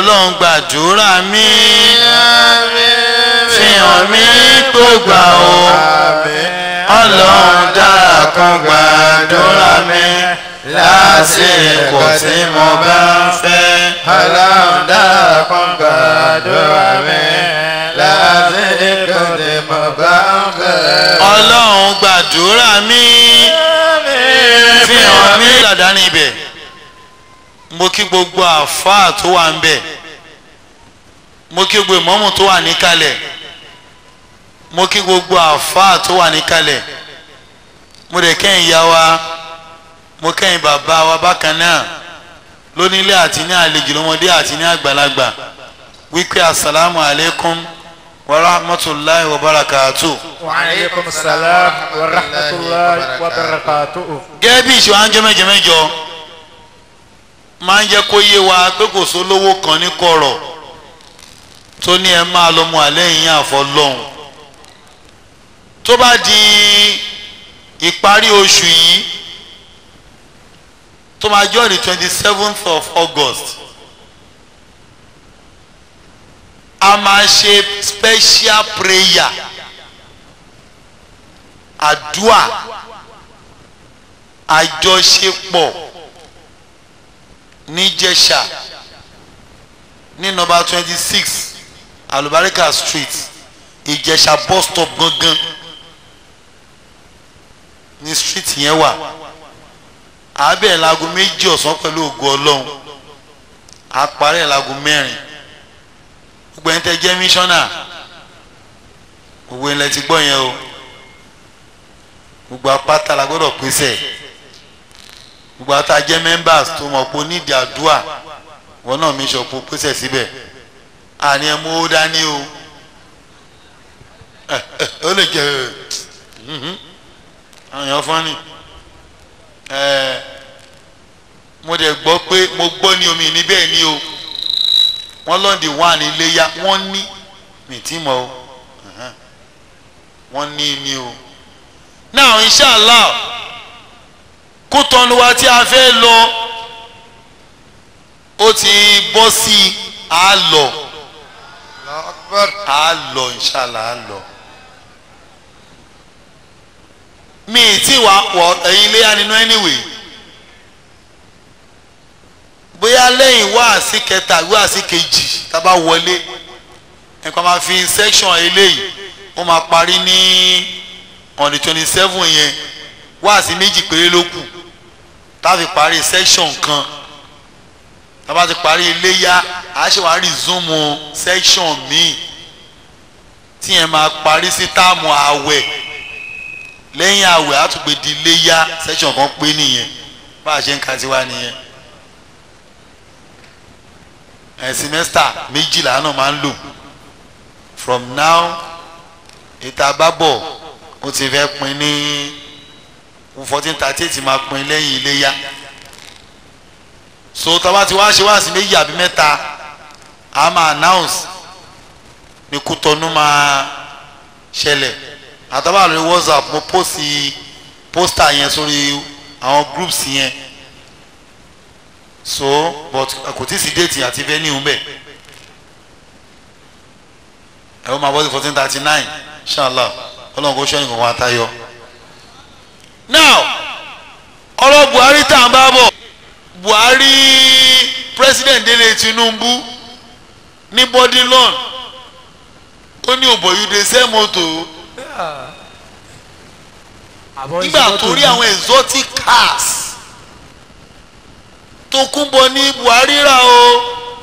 ọlọ́run gbàdúrà mi fi hàn mí tó gbà o ọlọ́run dára kan gbàdúrà mi lásìkò tí mo bá ń fẹ́. ọlọ́run dára kan gbàdúrà mi lásìkò tí mo bá ń fẹ́. ọlọ́run gbàdúrà mi fi hàn mí dàda ní ibẹ̀ mo kí gbogbo àfáà tó wà ń bẹ̀ mo kí gbogbo ìmọ̀mù tó wà níkàlẹ̀ mo kí gbogbo àfáà tó wà níkàlẹ̀ mo dẹ̀ kẹ́yìn ya wa mo kẹ́yìn bàbá wa bákan náà lónílé àti ní àlejò lọ́mọdé àti ní àgbàlagbà wípé asalaamu alaykum wa rahmatulahi wa barakatuh. وعليكم السلام ورحمة الله وبركاته gẹ́gẹ́ bí ìṣòwò àńjọ mẹ́jọ mẹ́jọ máa ń jẹ́ kó yé wa pé kò sólówó kan ní kọ̀rọ̀ tó ní ẹ máa lọ mọ àlẹ́ yìí àfọlọ́hún tó bá di ìparí oṣù yìí tó máa jọ́ the twenty seventh of August a máa ṣe special prayer àdúà àjọṣepọ̀ níjẹ̀ṣà ní nọ́mbà twenty six alubarika street ìjẹ̀ṣà bus stop gangan ní street yẹn wà àbẹ̀ lago méjì ọ̀sán pẹ̀lú ògo ọlọ́run àparẹ́ lago mẹ́rin gbogbo ẹni tẹ́ jẹ́ mísọ́nà gbogbo ẹni lẹ ti gbọ́ yẹn o gbogbo apáta la gbọ́dọ̀ pèsè gbogbo ata jẹ́ members tó mọ̀ pé onídìí àdúà wọn náà mi sọ pé pèsè síbẹ̀ àní ẹ mú ó dání o ẹ ẹ ó lè jẹ mhm. àwọn èèyàn fọ́nì ẹ mo dẹ̀ gbọ́ pé mo gbọ́ ní omi níbẹ̀ ni o wọ́n lọ́ọ̀dì wà ní iléyà wọ́n ní mi tí mọ̀ o ẹ̀hẹ́n. wọ́n ní ní o now inshallah kó tọ́nu wa tí a fẹ́ lọ ó ti bọ́ sí i á lọ Allahu Akbar. á lọ inshallah á lọ mi ì tí wàá wọ ẹ̀yin léyà nínú anyway bóyá lẹ́yìn wáàsí kẹta wáàsí kejì tá a bá wọlé nǹkan máa fi section eléyìí ó máa parí ní on the twenty seven yẹn wáàsí méjì péré ló kù tá a fi parí section kan tá a bá ti parí iléyà a ṣe wàá resume section míì tí yẹn máa parí sí táàmù àwẹ̀ lẹ́yìn àwẹ̀ á tún gbé di iléyà section kan pé nìyẹn bá a ṣe ń ka tiwa nìyẹn ẹ̀ semester méjìlá náà máa ń lò from now ìta bábọ̀ ó ti fẹ́ pin ní fourteen thirty eight máa pin lẹ́yìn iléyà so tọ́ba ti wá ṣe wá sí méjì àbí mẹ́ta a máa announce ní kútọ́nù máa ṣẹlẹ̀ àtọ́ba lórí whatsapp mo post poster yẹn sórí àwọn groups yẹn so but kò tí ì sí déètì àti venue bẹ́ẹ̀ ẹ ó máa bọ́ sí fourteen thirty nine inshallah ọlọ́run kò ṣẹ́yìn kankan àtayọ. now ọ̀rọ̀ buhari tá à ń bá bọ̀ buhari president délé tinubu ní body loan ó ní òbòyúde sẹ́ mọ́tò nígbà tó rí àwọn exotic cars tó kún bọ̀ ní buhari rà o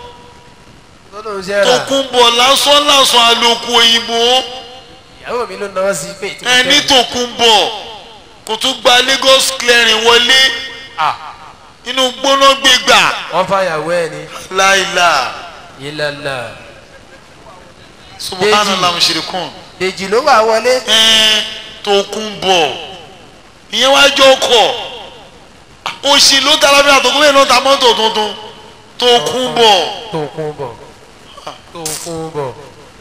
tó kún bọ̀ lásán lásán àlòkù òyìnbó ìyàwó mi ló náwó sí pé tí mo ẹni fẹ́ tó kún bọ̀ kò tún gba Lagos clearing wọlé Ah, inú gbóná gbégbà wọ́n fàyàwó ẹ̀ ní láìla ìlànà subhanallah mushrikun dèjì ló wà wọlé ẹn tó kún bọ̀ ìyẹn wá jọ ọkọ̀ òsì ló ta lábẹ́ àtọ́kọ́ bẹ́ẹ̀ ló ta mọ́tò tuntun tó kún bọ̀ tó kún bọ̀ tó kún bọ̀.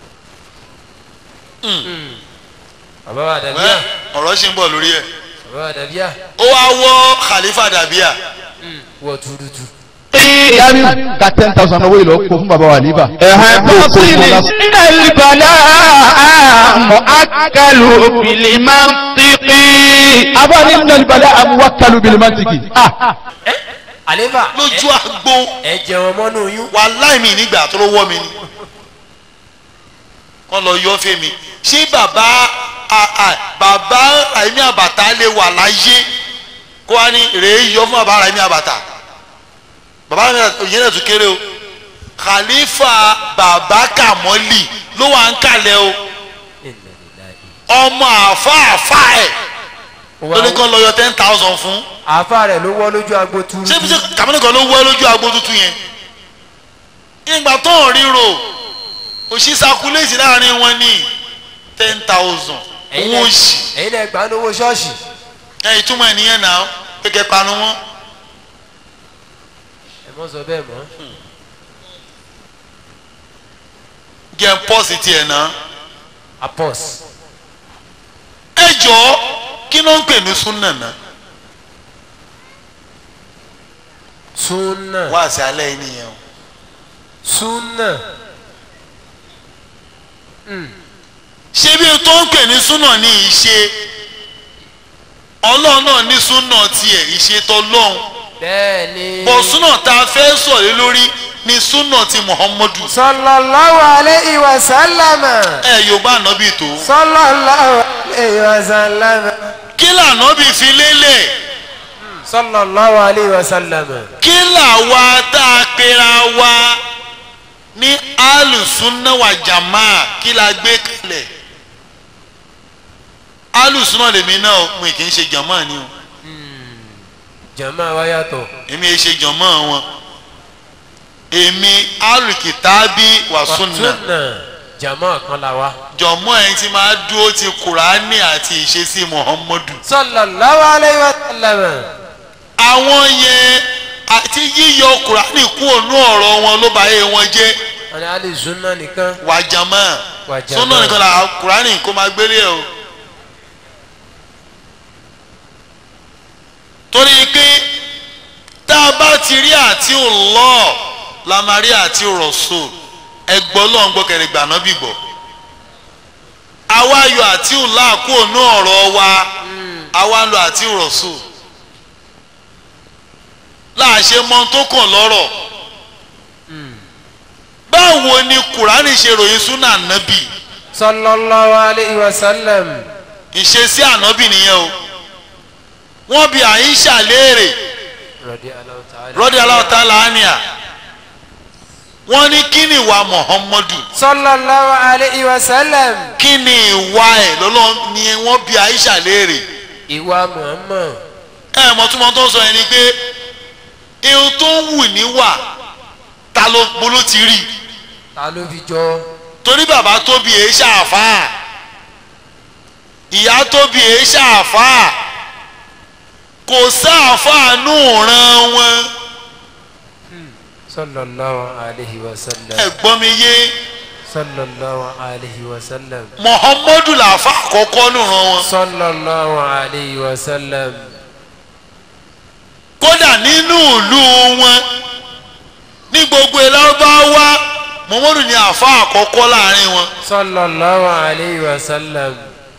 Mm. bàbá wa dàbíà ẹ, ọ̀rọ̀ ṣì ń bọ̀ lórí ẹ̀ bàbá wa dàbíà ó wá wọ́ Khalifa Dabia wọ tuurutu. ní yáni ka ten thousand owó ìlọ kó fún bàbá wa níbà. ẹ̀hán Kó kó tó sì kó ní lásán. ilẹ̀ ìbàdà mọ̀ ákàlù òbílì máa ń tìkì. abáni nínú ìbàdàn amuwakalu bilimantiki. ah àlébà lójú àgbo ẹ jẹun mọ́nú yún. wàláì mi nígbà tó ló wọ́ mi ni wọ́n lọ yọ fẹ́ mi ṣé bàbá a- a- bàbá Ràìmí Àbàtà lè wà láyé kó wá ní rèé yọ fún bàbá Ràìmí Àbàtà bàbá Ràìmí Àbàtà òyìn náà tún kéré o Khalifa bàbá Kàmọ́lì ló wà ń kalẹ̀ o ọmọ àfa àfa ẹ̀ lórí kan lọ yọ ten thousand fún àáfà rẹ̀ ló wọ́ lójú agbo turu. ṣé ṣé Kàmọ́lì kan ló wọ́ lójú agbo tuntun yẹn ìgbà tó ń ríro òṣì sakuléèsì láàrin wọn ní ten thousand ẹ̀yin owó náà- òṣì ẹ̀yin náà gbà ń lówó ṣọ́ọ̀ṣì. ẹ ìtumọ̀ ẹ̀ nìyẹn náà kékeré panu wọn ẹ mọ́ sọ bẹ́ẹ̀ mọ́. jẹ́ pọ́ọ̀sì tiẹ̀ náà apos. ẹ jọ̀ọ́ kí ló ń pè ní súnà náà súnà. wá sí alẹ́ yìí nìyẹn o súnà. ṣé bí o tó ń pè ní súnà ní ìṣe ọlọ́run náà ní súnà tiẹ̀ ìṣe tọ́lọ́run bẹ́ẹ̀ ni. bọ̀ súnà tá a fẹ́ sọ̀rọ̀ lórí ní súnà ti Muhammadu sallallahu alayhi wa sallam. ẹ yorùbá ànábì tó sallallahu alayhi wa sallam. kí lànábì fi lélẹ̀ sallallahu alayhi wa sallam. kí làwa tá a pera wa ní alùsùnà wà jàmá kí la gbé kalẹ̀ alùsùnà lèmi náà o, mi kì í ṣe jàmá ni o jama wa yàtọ̀. èmi ẹ ṣe jàmá wọn èmi alùkìtàbí wà súnà súnà jama kan la wa. jọmọ ẹni tí máa dúró ti kùránì àti ìṣesí muhammadu sallallahu alayhi wa sallam. àwọn yẹn àti yíyọ kùránì kú ònú ọ̀rọ̀ wọn ló bá yé wọn jẹ́ wọ́n ní alẹ́ súnà nìkan. wàjàmá Wàjàmá. súnà nìkan là kùránì kó máa gbélé ẹ o torí pé tá a bá ti rí àti Allah la máa rí àti Rasul ẹgbọ́ lọ́n gbọ́ kẹrẹ gbà náà bì gbọ́ àwa yọ àti Allah kú ònú ọ̀rọ̀ wa àwa ń lo àti Rasul láàṣẹ mọ tó kàn lọ́rọ̀ báwo ni kùránì ṣe ròyìn súnà nábì sallallahu alayhi wa sallam. ìṣesí ànábì nìyẹn o wọ́n bi àyíṣà léèrè radiyallahu ta'ala. rọ́dí aláwọ̀tá làánìà wọ́n ní kí ni ìwà muhammadu sallallahu alayhi wa sallam. kí ni ìwà ẹ̀ lọ́lọ́ ni wọ́n bi àyíṣà léèrè ìwà muhammad. ẹ mọ̀ túmọ̀ tó ń sọ yẹn ni pé ihun tó ń wù níwà ta ló bolo ti rí ta ló fi jọ. torí bàbá tóbi èé ṣàfáà ìyá tóbi èé ṣàfáà kò sáàfáà nù ràn wọn sallallahu alayhi wa sallam. ẹ̀gbọ́n mi yé sallallahu alayhi wa sallam. muhammadu làáfà àkọ́kọ́ nù ràn wọn sallallahu alayhi wa sallam. kódà nínú ìlú wọn ní gbogbo ìlànà muhammadu ni àfa àkọ́kọ́ láàrin wọn sallallahu alayhi wa sallam.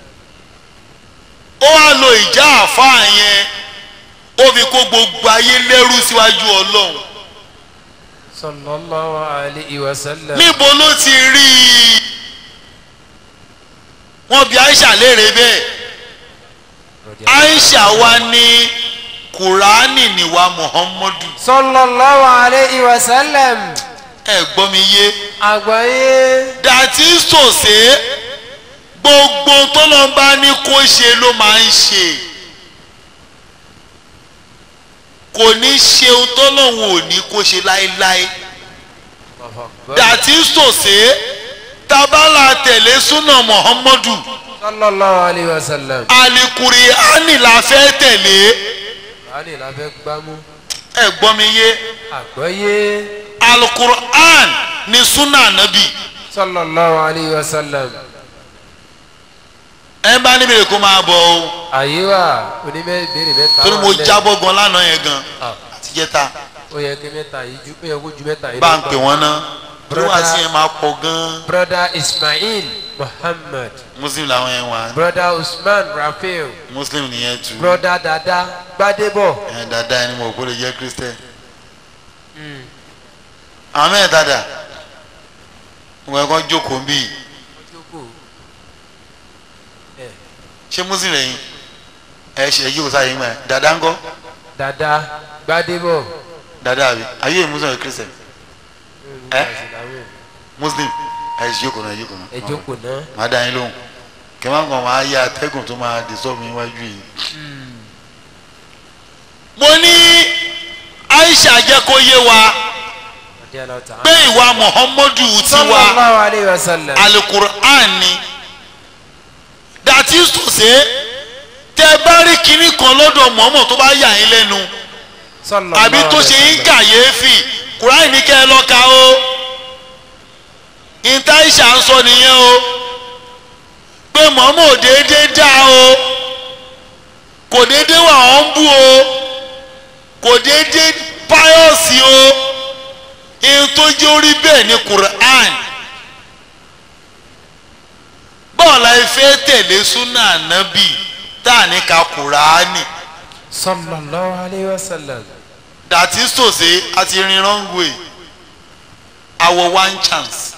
ó wá lo ìjà àfa yẹn ó fi kó gbogbo ayé lẹ́rú síwájú ọlọ́run sallallahu alayhi wa sallam. níbo ló ti rí i wọ́n bi aisha léèrè bẹ́ẹ̀ aisha wa ní kùránì níwá muhammadu sallallahu alayhi wa sallam. ẹ gbọ́ mi yé àgbáyé. dàtí sòsè gbogbo tọ́lọ́mbá ní kó ṣe ló máa ń ṣe kò ní ṣe ohun tọ́lọ́hún ò ní kó ṣe láéláé dàtí sòsè tabala tẹ̀lé súnà muhammadu sallallahu alayhi wa sallam. alikuri ani la fẹ́ tẹ̀lé báyìí la fẹ́ gbámú. ẹ gbọ́ mi yé àgbáyé. alukur'an ni súnà nabi sallallahu alayhi wa sallam. ẹ bá níbi rẹ̀ kó máa bọ̀ o àyè wa onímọ̀ ìbéèrè mẹ́ta. torí mo wà lẹ́- jábọ̀ gan lánàá yẹn gan Ah. àtijẹ́ta ó yẹ kí mẹ́ta yìí ju ó yẹ kó ju mẹ́ta yìí bá lọ ń gbà. pè wọ́n ná torí wá sí yẹn máa pọ̀ gan-an broda ismail muhammad muslim làwọn yẹn wà broda usman rafael muslim nìyẹn tù broda dada gbadebo. ẹ̀ dáadáa ẹni mo kó lè jẹ́ christian àwọn mẹ́ẹ̀ dáadáa wọ́n kàn jókòó ń bì í ṣé muslim lẹ́yìn ẹ ṣe yíò sáyé mọ́ ẹ dáadáa ń kọ́ dada gbadebo. dáadáa àbí ayé muslim ẹ christian ẹ muslim ẹ ṣe jókòó náà jókòó náà ẹ jókòó náà. máa dá yín lóhùn kí n má kàn máa yá atẹ́gùn tó máa disturb mi wájú yìí. mo ní aisha jẹ́ kó yé wa pé ìwà muhammadu tiwa sallallahu alayhi wa sallam. alukur'an ni that is to say tẹ bá rí kinní kan lọ́dọ̀ mọ́mọ́ tó bá yà yín lẹ́nu sallallahu àbí tó ṣe alayhi yín wa sallam. kàyéfì kur'an ní kẹ́ ẹ lọ́ka o ìta aisha ń sọ nìyẹn o pé mọ́mọ́ ò déédéé dá o kò déédéé wà ọ́n bú o kò déédéé páyọ̀sì o ihun tó jẹ́ orí bẹ́ẹ̀ ni Quran bọ́ọ̀lù ẹ̀fẹ́ tẹ̀lé súnà ànábì tá a ní ka Kùránì sallallahu alayhi wa sallam. that is to say àti rin wrong way our one chance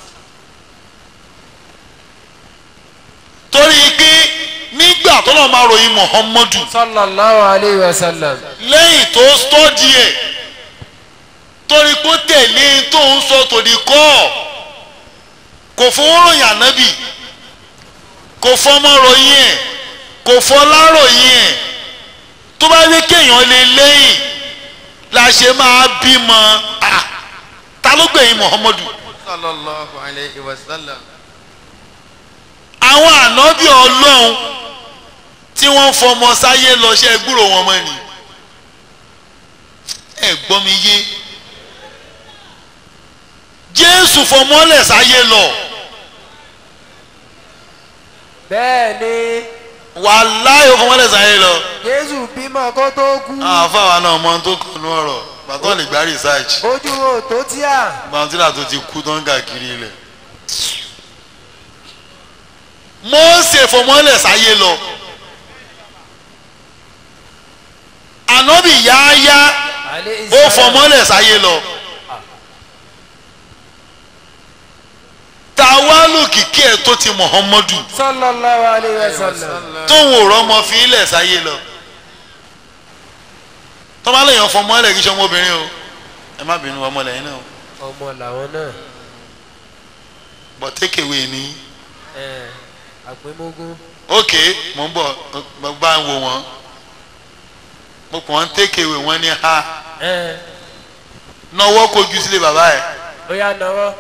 torí pé nígbà tó lọ́ọ́ máa ròyìn Muhammadu sallallahu alayhi wa sallam. lẹ́yìn tó stọ́dì ẹ̀ torí kó tẹ̀lé tó ń sọ tòdì kọ́ kò fowó ròyìn ànábì kò fọmọ ròyìn ẹ̀ kò fọlá ròyìn ẹ̀ tó bá yẹ kéèyàn lè lẹ́yìn la ṣe máa bímọ ah, ta ló gbẹ̀yìn Muhammadu sallallahu alayhi wa sallam. àwọn ànábì ọlọ́run tí wọ́n fọmọ sáyé lọ ṣe gbúrò wọn mọ́ ni ẹ gbọ́ mi yé jésù fọmọlẹ̀ sáyé lọ bẹ́ẹ̀ ni wàláhì ó fọmọlẹ̀ sáyé lọ jésù bímọ kó tó kú àwọn afáwa náà mọ ohun tó kàn ní ọ̀rọ̀ bàtọ́ lè gbá research ojú wo tó tíà bàtúrà tó ti kú tó ń gàkiri ilẹ̀ Mósè fọmọlẹ̀ sáyé lọ ànábì yáyá alayhi ó salam. fọmọlẹ̀ sáyé lọ tàwálù kìkì ẹ̀ tó ti Muhammadu sallallahu alayhi wa sallam. tóun ò rọmọ fi ilẹ̀ sáyé lọ tọ́mọ́lẹ́yìn fọmọlẹ̀ kí sọ ọmọbìnrin o ẹ má bínú ọmọlẹ́yìn náà o ọmọ làwọn náà but take away ni ẹ àpémógún ok mò ń bọ̀ mo bá ń wo wọn mo kàn ń take away wọn ní ha ẹ náwó kojú sílé bàbá ẹ̀ ó yà náwó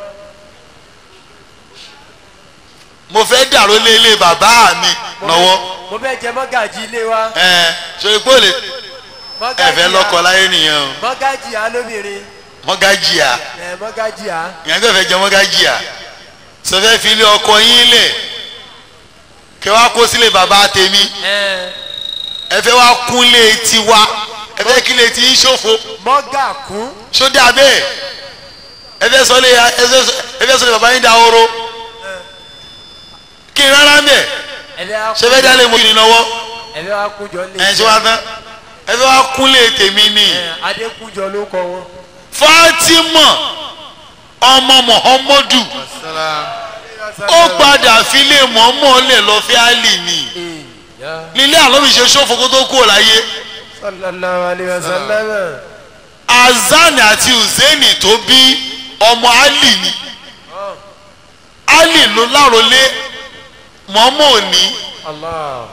mo fẹ́ dàrú lé ilé bàbá mi náwó mo fẹ́ jẹ mọ́gàjì ilé wa ẹ ṣe pé olè mọ́gàjì ẹ̀fẹ́ lọ́kọ láyé nìyẹn o mọ́gàjì á lóbìnrin mọ́gájìá ẹ mọ́gàjì á ìyẹn tó fẹ́ jẹ mọ́gájìá sọ fẹ́ fi ilé ọkọ yín lẹ̀ kẹ wá kó sílé bàbá tèmi ẹ ẹ fẹ́ wá kúnlé tiwa ẹ fẹ́ kílé tí ń ṣòfò mọ́gà kún sódì abẹ́ ẹ fẹ́ sọ lé ẹ fẹ́ sọ lé bàbá yín da oró kí n rárá mẹ́ ẹ fẹ́ wá ṣe fẹ́ dálé mo kì í náwó ẹ fẹ́ wá kújọ lé ẹ ṣe wá tán ẹ fẹ́ wá kúnlé tèmi ni ẹ adékújọ ló kọ wọn. Fatima ọmọ Muhammadu salam. ó padà filé mọ́mọ́ lẹ̀ lọ fẹ́ àlì ni Ya nílé àlọ́bì ṣe ṣòfò kó tó kú láyé sallallahu alayhi wa sallam. Azan àti Hussein tó bí ọmọ Ali ni Ali ló lárólé mọ́mọ́ òní Allah.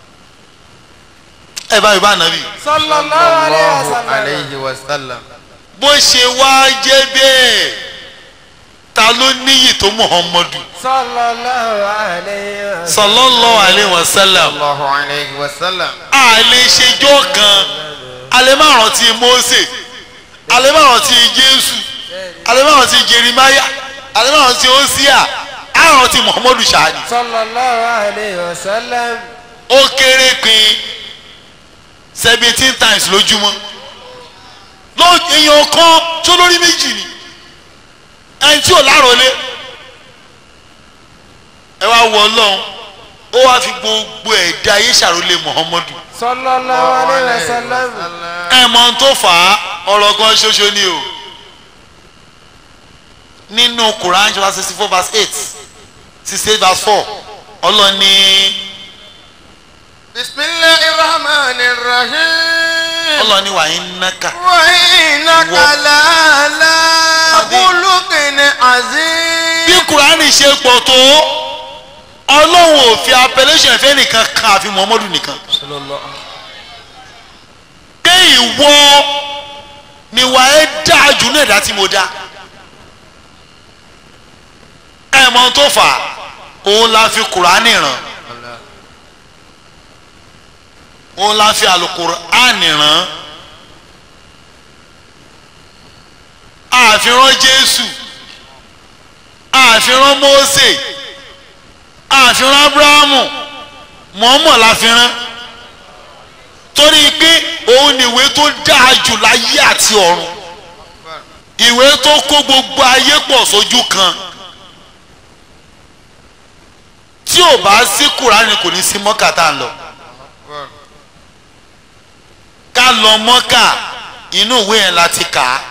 ẹ bá yorùbá nàbì sallallahu alayhi wa sallallahu sallam. alayhi wa sallam. bó ṣe wá jẹ́ bẹ́ẹ̀ ta ló níyì tó Muhammadu sallallahu alayhi wa sallam. sallallahu alayhi wa sallam sallallahu alayhi wa sallam. a lè ṣèjọ́ kan a lè má rántí Mósè a lè má rántí Jésù a lè má rántí Jerimaya a lè má rántí Hósíà a rántí Muhammadu ṣáàdì sallallahu alayhi wa sallam. ó kéré pin seventeen times lójúmọ́ ló èèyàn kan tó lórí méjì ni ẹni tí ò lárọ̀lé ẹ wá wọ ọlọ́run ó wá fi gbogbo ẹ̀dá ayé ṣàrólé muhammadu sallallahu alayhi wa sallam ẹ mọ ohun tó fà á ọ̀rọ̀ kan ṣoṣo ni o nínú quran chapter sixty four verse eight sixty eight verse four ọlọ́run ní bisimilahi rahman rahim. ọlọ́run ní wàá ń náka وإنك Wọ- لعلى Àbí- خلق عظيم bí quran ṣe pọ̀ tó ọlọ́run ò fi appellation fẹ́ nìkan kan àfi muhammadu nìkan pé ìwọ ni wàá ẹ dáa jù náà dá tí mo dá ẹ mọ ohun tó fà á òun la fi quran ràn òun la fi alukur'an ràn àfihàn jésù àfihàn mósè àfihàn abrahamu mọ̀ọ́mọ̀ la fi rán torí pé òun ni ìwé tó dáa jù láyé àti ọ̀run ìwé tó kó gbogbo ayé pọ̀ sójú kan tí ò bá sí kùránì kò ní sí mọ́kà tá a lọ ká lọ mọ́kà inú ìwé yẹn láti kà á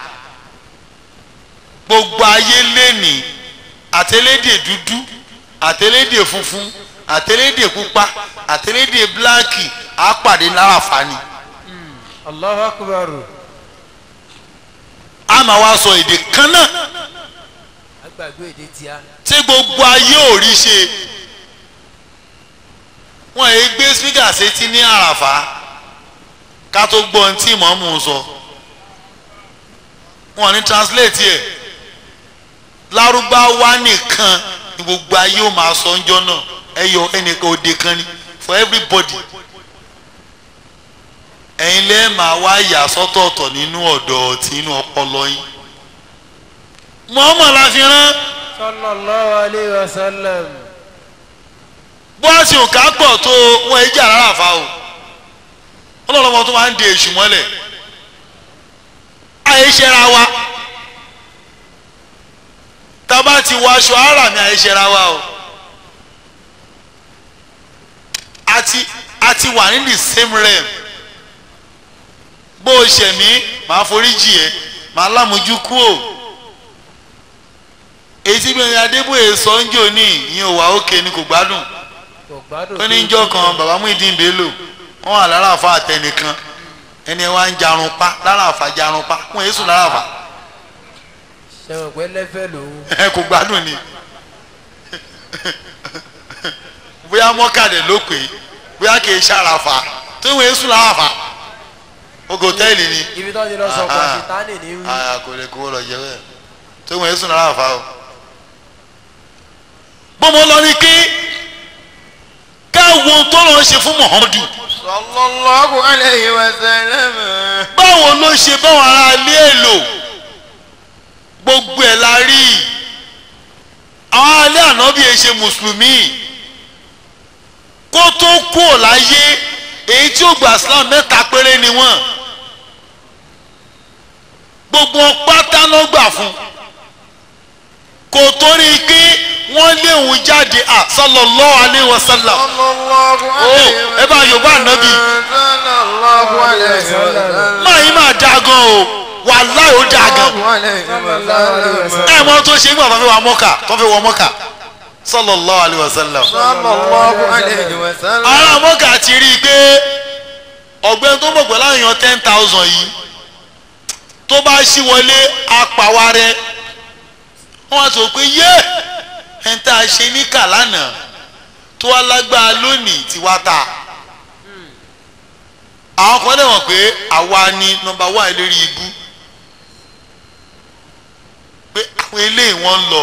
gbogbo ayé lẹ́nìí àtẹlédè dúdú àtẹlédè funfun àtẹlédè pupa àtẹlédè bíláàkì á pàdé láràfà ni allahu akbar a máa wá sọ èdè kan náà agbàgbé èdè tíá tí gbogbo ayé ò rí ṣe wọn èyí gbé spíkà sétí ní àràfà ká tó gbọ́ ohun tí mọ̀ọ́mù sọ wọn ní translate ẹ̀ lárúbáwá nìkan ni gbogbo ayé ò máa sọ ńjọ́ náà ẹyọ ẹnìkan òde kan ni for everybody ẹ̀yin lẹ́ẹ̀ máa wá yà sọ́tọ̀ọ̀tọ̀ nínú ọ̀dọ̀ tí inú ọpọlọ yín mọ̀ọ́mọ̀ la fi rán sallallahu alayhi wa sallam bọ́ọ̀sì òkà pọ̀ tó wọn ẹ jà rárá fa o ọlọ́lọ́mọ tó máa ń di èṣù mọ́lẹ̀ àyèṣẹ́ra wa tábà ti wọ aṣọ ara mi àyèṣẹ́ra wa o àti àti wà ní the same realm bó o ṣẹ̀ mí màá foríjì ẹ́ màá lámójú kú o èyí tí bẹ́ẹ̀ ni adébóyè sọ ń jò ní ìyẹn ò wá òkè ni kò gbádùn kò gbádùn ó ní jọ́ kan bàbá Muyideen Bello wọ́n wà lára àfa àtẹnìkan ẹni wá ń jarun pa lára àfa jarun pa wọ́n èso lára àfa ṣẹ̀wọ̀n pé lẹ́fẹ̀ lòun ẹ kò gbádùn ni bóyá mọ́kàdé ló pè é bóyá kì í ṣàràfà tó wọ́n èso lára àfa ogo hòtẹ́ẹ̀lì ni ibi tó ti lọ sọ Aha. pàṣítánì ní wí àyà kò lè kó lọ jẹ bẹ́ẹ̀ tó wọ́n èso lára àfa o. bọ́mọ lọ ní kí káwọn tó lọ ṣe fún Muhammadu sallallahu alayhi wa sallam. báwo ló ṣe báwọn ará ilé èlò gbogbo ẹ̀ la rí i àwọn alẹ́ ànábì ẹ̀ ṣe mùsùlùmí kó tó kú ò láyé èyí tí ó gba Islam mẹ́ta péré ni wọ́n gbogbo wọn pátá ló gbà fún kò torí pé wọ́n léwu jáde à sallallahu alaihi wasallam sallallahu alayhi wa ẹ bá Yorùbá ànábì. sallallahu alayhi wa sallam. máa yín máa da gan o wàláhì ó da gan sallallahu alayhi wa sallam. ẹ mọ tó ṣe nígbà tó fi wọ mọ́kà tó fi wọ mọ́kà sallallahu alaihi wasallam. sallallahu alayhi wa sallam. ará mọ́kà ti rí i pé ọ̀gbẹ́ni tó mọ̀ pẹ̀lú àyàn ten thousand yìí tó bá ṣí wọlé apàwárẹ́ wọ́n á sọ pé yé ẹ̀ ń tá a ṣe ní kàlánà tó wá lágbára lónìí tí wá ta àwọn kan lè mọ̀ pé àwa ni nọ́mbà wà lórí ibú pé àwọn eléyìí wọ́n ń lọ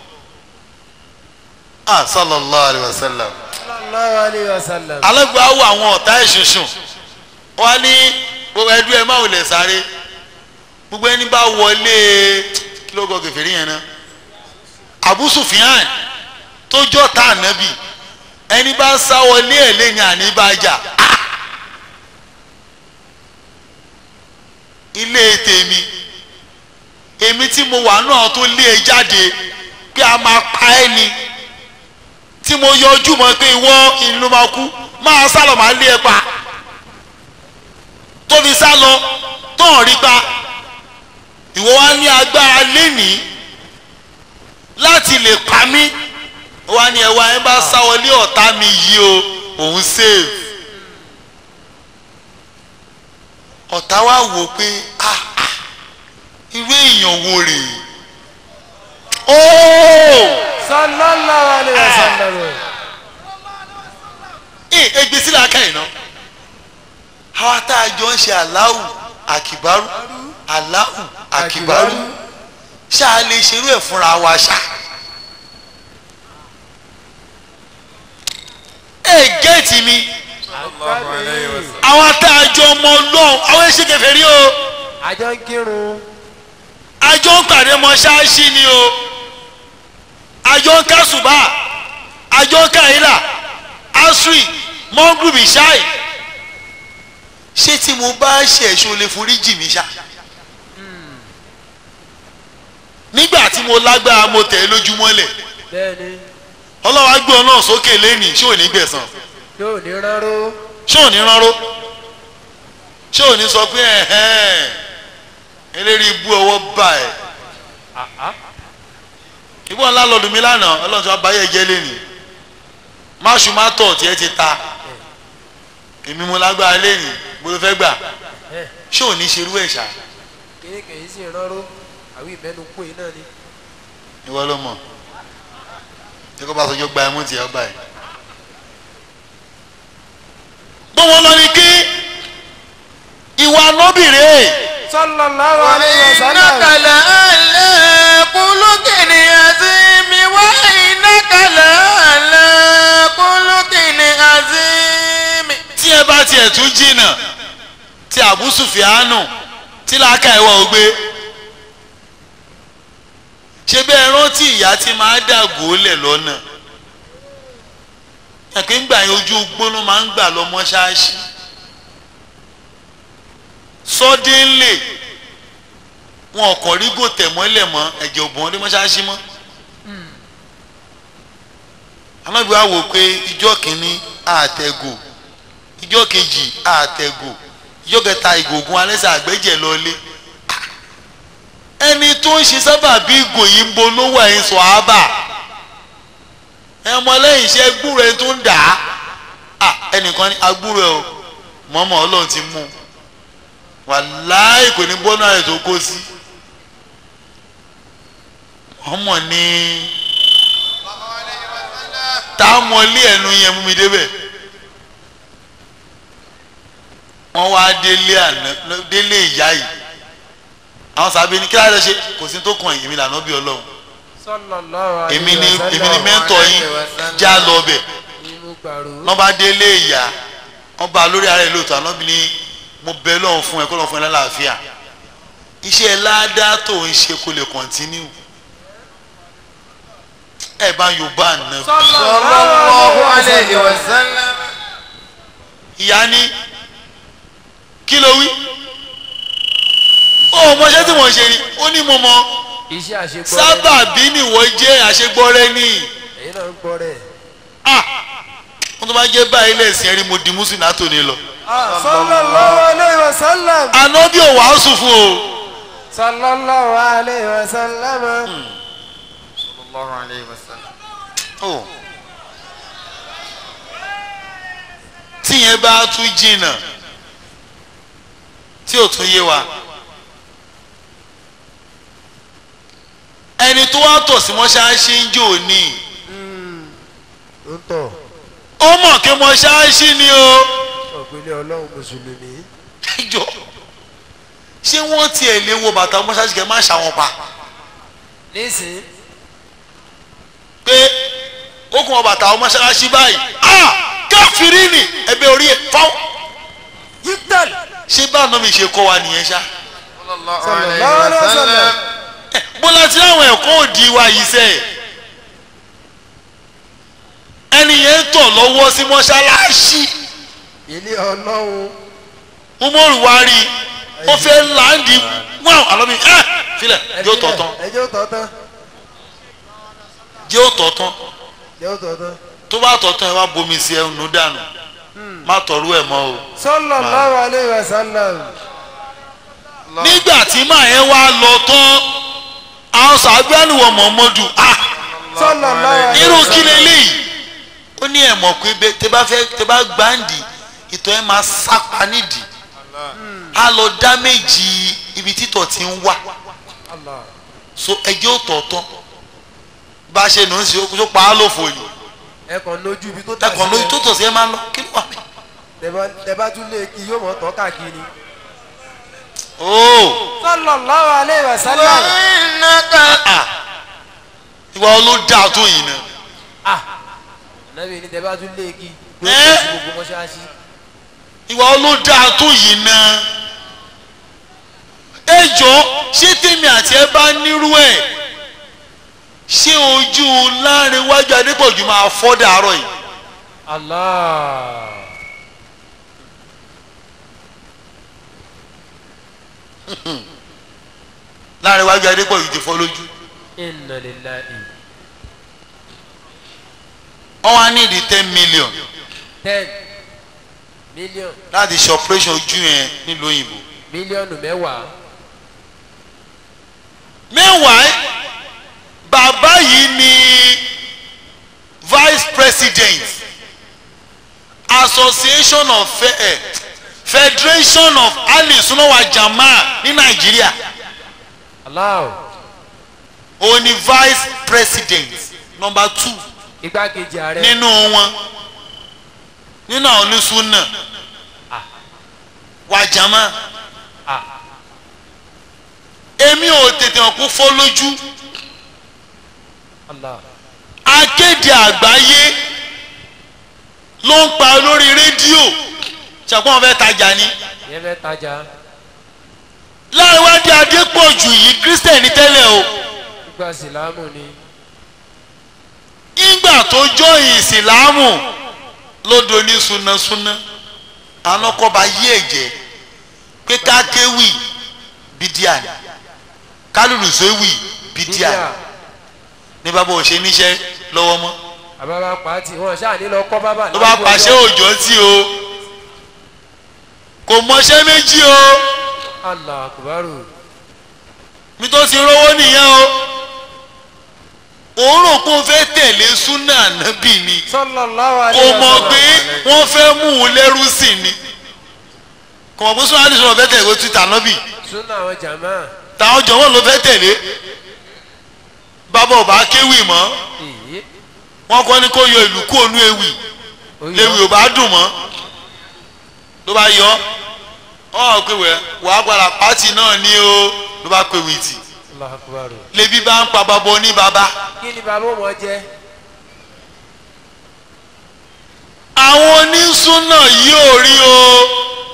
ah sallallahu alayhi wa sallam sallallahu alayhi wa sallam alágbó awọ àwọn ọ̀tá ìṣinṣin wọ́n ní gbogbo ẹdú ẹ máa wulẹ̀ sáré gbogbo ẹni bá wọlé kí ló gọ kẹfìrí yẹn náà Abu Sufyan tó jọ tá ànábì ẹni bá sá wọlé ẹ̀ lẹ́yìn àníbàjá ilé tèmi èmi tí mo wà náà tó lé e jáde pé a máa pa ẹ́ ni tí mo yọjú mọ́ pé ìwọ ìlú máa kú máa sálọ máa lé ẹ pa tó fi sá lọ tó hàn rí pa ìwọ wá ní agbára lénìí láti lè pa mí ó wá ní ẹwà ẹ bá sá wọlé ọ̀tá mi yìí o òun save ọ̀tá wa wò pé ah ah irú èèyàn wo rèé ooo sallallahu alayhi wa sallam. ẹ ẹgbẹ́ sílẹ̀ aka yìí náà àwa tá a jọ ń ṣe aláwù àkìbárù aláwù àkìbárù ṣáà lè ṣerú ẹ̀ fúnra wa ṣá. ẹ gẹ́ẹ̀tì mi sallallahu alayhi wa sallam. àwọn tá a jọ ọmọ ọlọ́run àwọn ẹ̀ṣẹ̀ kẹfẹ́ rí o àjọ ń kírun àjọ ń pàdé mọ́ṣáláṣí ni o àjọ ń kásùbà àjọ ń káyìlà asri mọ́gùrùbì ṣáì ṣé tí mo bá ṣe ẹ̀ṣọ́ lè forí jì mí ṣá nígbà tí mo lágbára mo tẹ̀ ẹ́ lójúmọ́lẹ̀ bẹ́ẹ̀ni ọlọ́wà gbé ọ náà sókè lẹ́nìí ṣé ò ní gbẹ̀san yóò ní ráró ṣé ò ní ránró ṣé ò ní sọ pé ẹ̀hẹ́n eléyìí ibú ọwọ́ bá ẹ̀ ìbọn ńlá lọ́dún mi lánàá ọlọ́run tí wọ́n bá yẹ jẹ́ lẹ́nìí máṣu má tọ̀ tí ẹ ti ta èmi mo lágbára lẹ́nìí bó ló fẹ́ gbà ṣé ò ní ṣerú ẹ̀ ṣá kéékèé sì ráró àwọn ìmẹ́nu pé náà ni. ìwọ ló mọ̀ ṣé kó bá sọjọ́ gba ẹmú tiẹ̀ ọba ẹ̀. gbọ́wọ́ lọ ni kí ìwà nọ́bìrì sallallahu alayhi wa sallam. وإنك لعلى خلق عظيم وإنك لعلى خلق عظيم tí ẹ bá tiẹ̀ tún jìnnà tí Abu Sufyanu tí làákà ẹ̀wọ̀ ò gbé ṣé bẹ́ẹ̀ rántí ìyá tí máa dàgò lẹ̀ lọ́nà ẹ̀pẹ́ ńgbà yẹn ojú gbóná máa ń gbà lọ mọ́ṣáláṣí suddenly wọn ọkọ̀ rí gòtẹ̀ mọ́lẹ̀ mọ́ ẹ̀jẹ̀ òbọ̀n ọdún mọ́ṣáláṣí mọ́ anábì wa wò pé ìjọ kìíní àtẹ̀gò ìjọ kejì àtẹ̀gò ìjọ kẹta ìgògùn alẹ́sẹ̀ àgbẹ̀jẹ̀ lọlé ẹni tó ń ṣe sábà bí ìgò yìí ń bo lówó ẹ̀yìn sọ ábà ẹmọ lẹ́yìn iṣẹ́ gbúrò ẹni tó ń dà á ẹnìkan ní agbúrò ẹ o mọ́mọ́ ọlọ́run ti mú un wàláì kò ní bọ́nà rẹ̀ tó kó sí ọmọ ní táwọn ilé ẹnu yẹn mú mi débẹ̀ wọ́n wá délé àná délé ìyá yìí àwọn sábẹ́ ní kí láti ṣe kò sí tó kàn yìí èmi lànà bí ọlọ́run sallallahu alayhi èmi ni wa sallam. èmi ni mẹ́ńtọ̀ yín já lọ bẹ̀ Inú gbàrú. wọ́n bá délé ìyá wọ́n bá lórí ara ẹ̀ lóòótọ́ àná bí ní mo bẹ lọ́hùn fún ẹ kó lọ́hùn fún ẹ lálàáfíà iṣẹ́ ládàá tó ń ṣe kó lè kọ́ntínú ẹ bá yorùbá àná sallallahu alayhi wa sallam ìyá ní kí ló wí ó mọṣẹ́ tí mo ṣe ni ó ní mo mọ iṣẹ́ àṣegbọ́ sábàbí nìwọ jẹ́ àṣegbọ́rẹ́ ní èyí náà ń gbọ́ rẹ̀. ah wọ́n tó bá jẹ́ báyìí lẹ́sìn ẹ̀rí mo di mùsùlùmí látòní lọ sallallahu alayhi wa sallam. àná bí ò wàásù fún o sallallahu alayhi wa sallam. sallallahu alayhi wa sallam Oh. tíyẹn bá tún jìnnà tí ò tún yé wa ẹni tó wá tọ̀ sí mọ́ṣáláṣí ń jò ní ń tọ̀ ó mọ̀ kí mọ́ṣáláṣí ni o ọ̀gbìnlẹ̀ ọlọ́run mùsùlùmí. jọ ṣé wọ́n tiẹ̀ lè wo bàtà mọ́ṣáláṣí kẹ́ má ṣàwọn pa nísìn pé ó kún wọn bàtà mọ́ṣáláṣí báyìí ah káfírí ni ẹbẹ orí ẹ fáwọn yíktal. ṣé báwọn náà mi ṣe kọ́ wa nìyẹn ṣá. sallallahu alayhi alayhi wa wa sallam bọ́lá tí àwọn ẹ̀kọ́ òdì wa yìí sẹ́ ẹni yẹn ń tọ̀ lọ́wọ́ sí mọ́ṣáláṣí ilé ọlọ́run. umaru wa rí ó fẹ́ láǹdì wọ́n àlọ́ mi ẹ́ filẹ̀ yóò tọ̀ tán ẹ jẹ́ ó tọ̀ tán yóò tọ̀ tán jẹ́ ó tọ̀ tán. tó bá tọ̀ tán ẹ wá bomi sí ẹnu dànù má tọ̀rú ẹ̀ mọ́ o. sallallahu alaihi wasallam. nígbà tí màá yẹn wá lọ tán àwọn sàgbẹ́nuwọ̀ mọ̀mọ́dù ah sallallahu alaihi irú wasallam. kí leléyìí ó ní ẹ̀ mọ̀ pé bẹ́ẹ̀ tẹ bá fẹ́ tẹ bá gbáǹdì ìtọ̀ ẹ̀ máa sápa nídìí á lọ dá méjì ibi títọ̀ ti ń wà Allah. so ẹjẹ́ ò tọ̀ tán bá a ṣe nù ń ṣe ó tó pa á lófo yìí ẹ kàn lójú ibi tó tà ẹkàn lóyún tó tọ̀ sí ẹ máa lọ kí ló wà mí. Tẹ- tẹ bá tún lé kí yóò mọ̀ tọ́ káàkiri. ooo sallallahu alaihi wasallam. ah ìwà olódà tó yìí náà ah nàbí ni tẹ bá tún lé kí. yóò Ẹ́. tẹ̀ sí gbogbo mọ́ṣáláṣí. ìwà olódà tó yìí náà ẹ jọ ṣé tèmi àti ẹ bá nírú ẹ ṣé ojú láàrin wájú adépọ̀jù máa fọ́ dàárọ̀ yìí Allah. láàrin wájú adépọ̀jù ti fọ́ lójú inna lillahi. wọ́n wá ní ìdí ten million ten million láti ṣe operation ojú yẹn nílùú òyìnbó mílíọ̀nù mẹ́wàá. meanwhile bàbá yìí ni vice president association of Fe eh, federation of ali sunawa jama ní nàìjíríà Allah. òun ni vice president number two igbákejì ààrẹ. nínú wọn nínú àwọn onísùnà wa jama ah èmi ò tètè hàn kó fọ́ lójú Allah. akéde àgbáyé ló ń pa lórí rédíò ṣàpọ́n fẹ́ tajà ni yẹn fẹ́ tajà. láìwádìí adépọ̀jù yìí kírísítẹ̀nì tẹ́lẹ̀ o gbígbà sílámù ni. ìgbà tó jọ ìsìlámù lódò ní súnasúná àwọn ọkọ̀ bá yí ẹ̀jẹ̀ pé kákéwì bídíà ni kálùlùsẹ́wì bídíà ni ní bàbá ò ṣe níṣẹ́ lọ́wọ́ mọ́ àbábá pàtì wọn ṣáà ní lọ kọ́ bábà. ló bá pàṣẹ òjò tí o kò mọṣẹ́ méjì o Allah akubaru. mi tó ti rówó nìyẹn o òun rò pé ó fẹ́ tẹ̀lé súnà nábì ni sallallahu kò alaihi mọ̀ wasallam. pé wọ́n fẹ́ mú un lẹ́rú sí ni kò mọ̀ pé súnà àdìsí wọn fẹ́ tẹ̀lé twitter nábì súnà àwọn jàmá. táwọn jọ̀wọ́n ló fẹ́ tẹ̀lé bàbá ọba kéwì mọ́ èyí. wọ́n kọ́ ni kó yọ ìlú kú ònú ewì léwu ò bá dùn mọ́ ló bá yọ ọ́ pé wẹ́ wàá gbára pátì náà ní o ló bá pè wìtì Allah akubaru. lebi bá ń pa bàbá oní bàbá kí ni bàbá wọn jẹ. àwọn onísúnà yóò rí o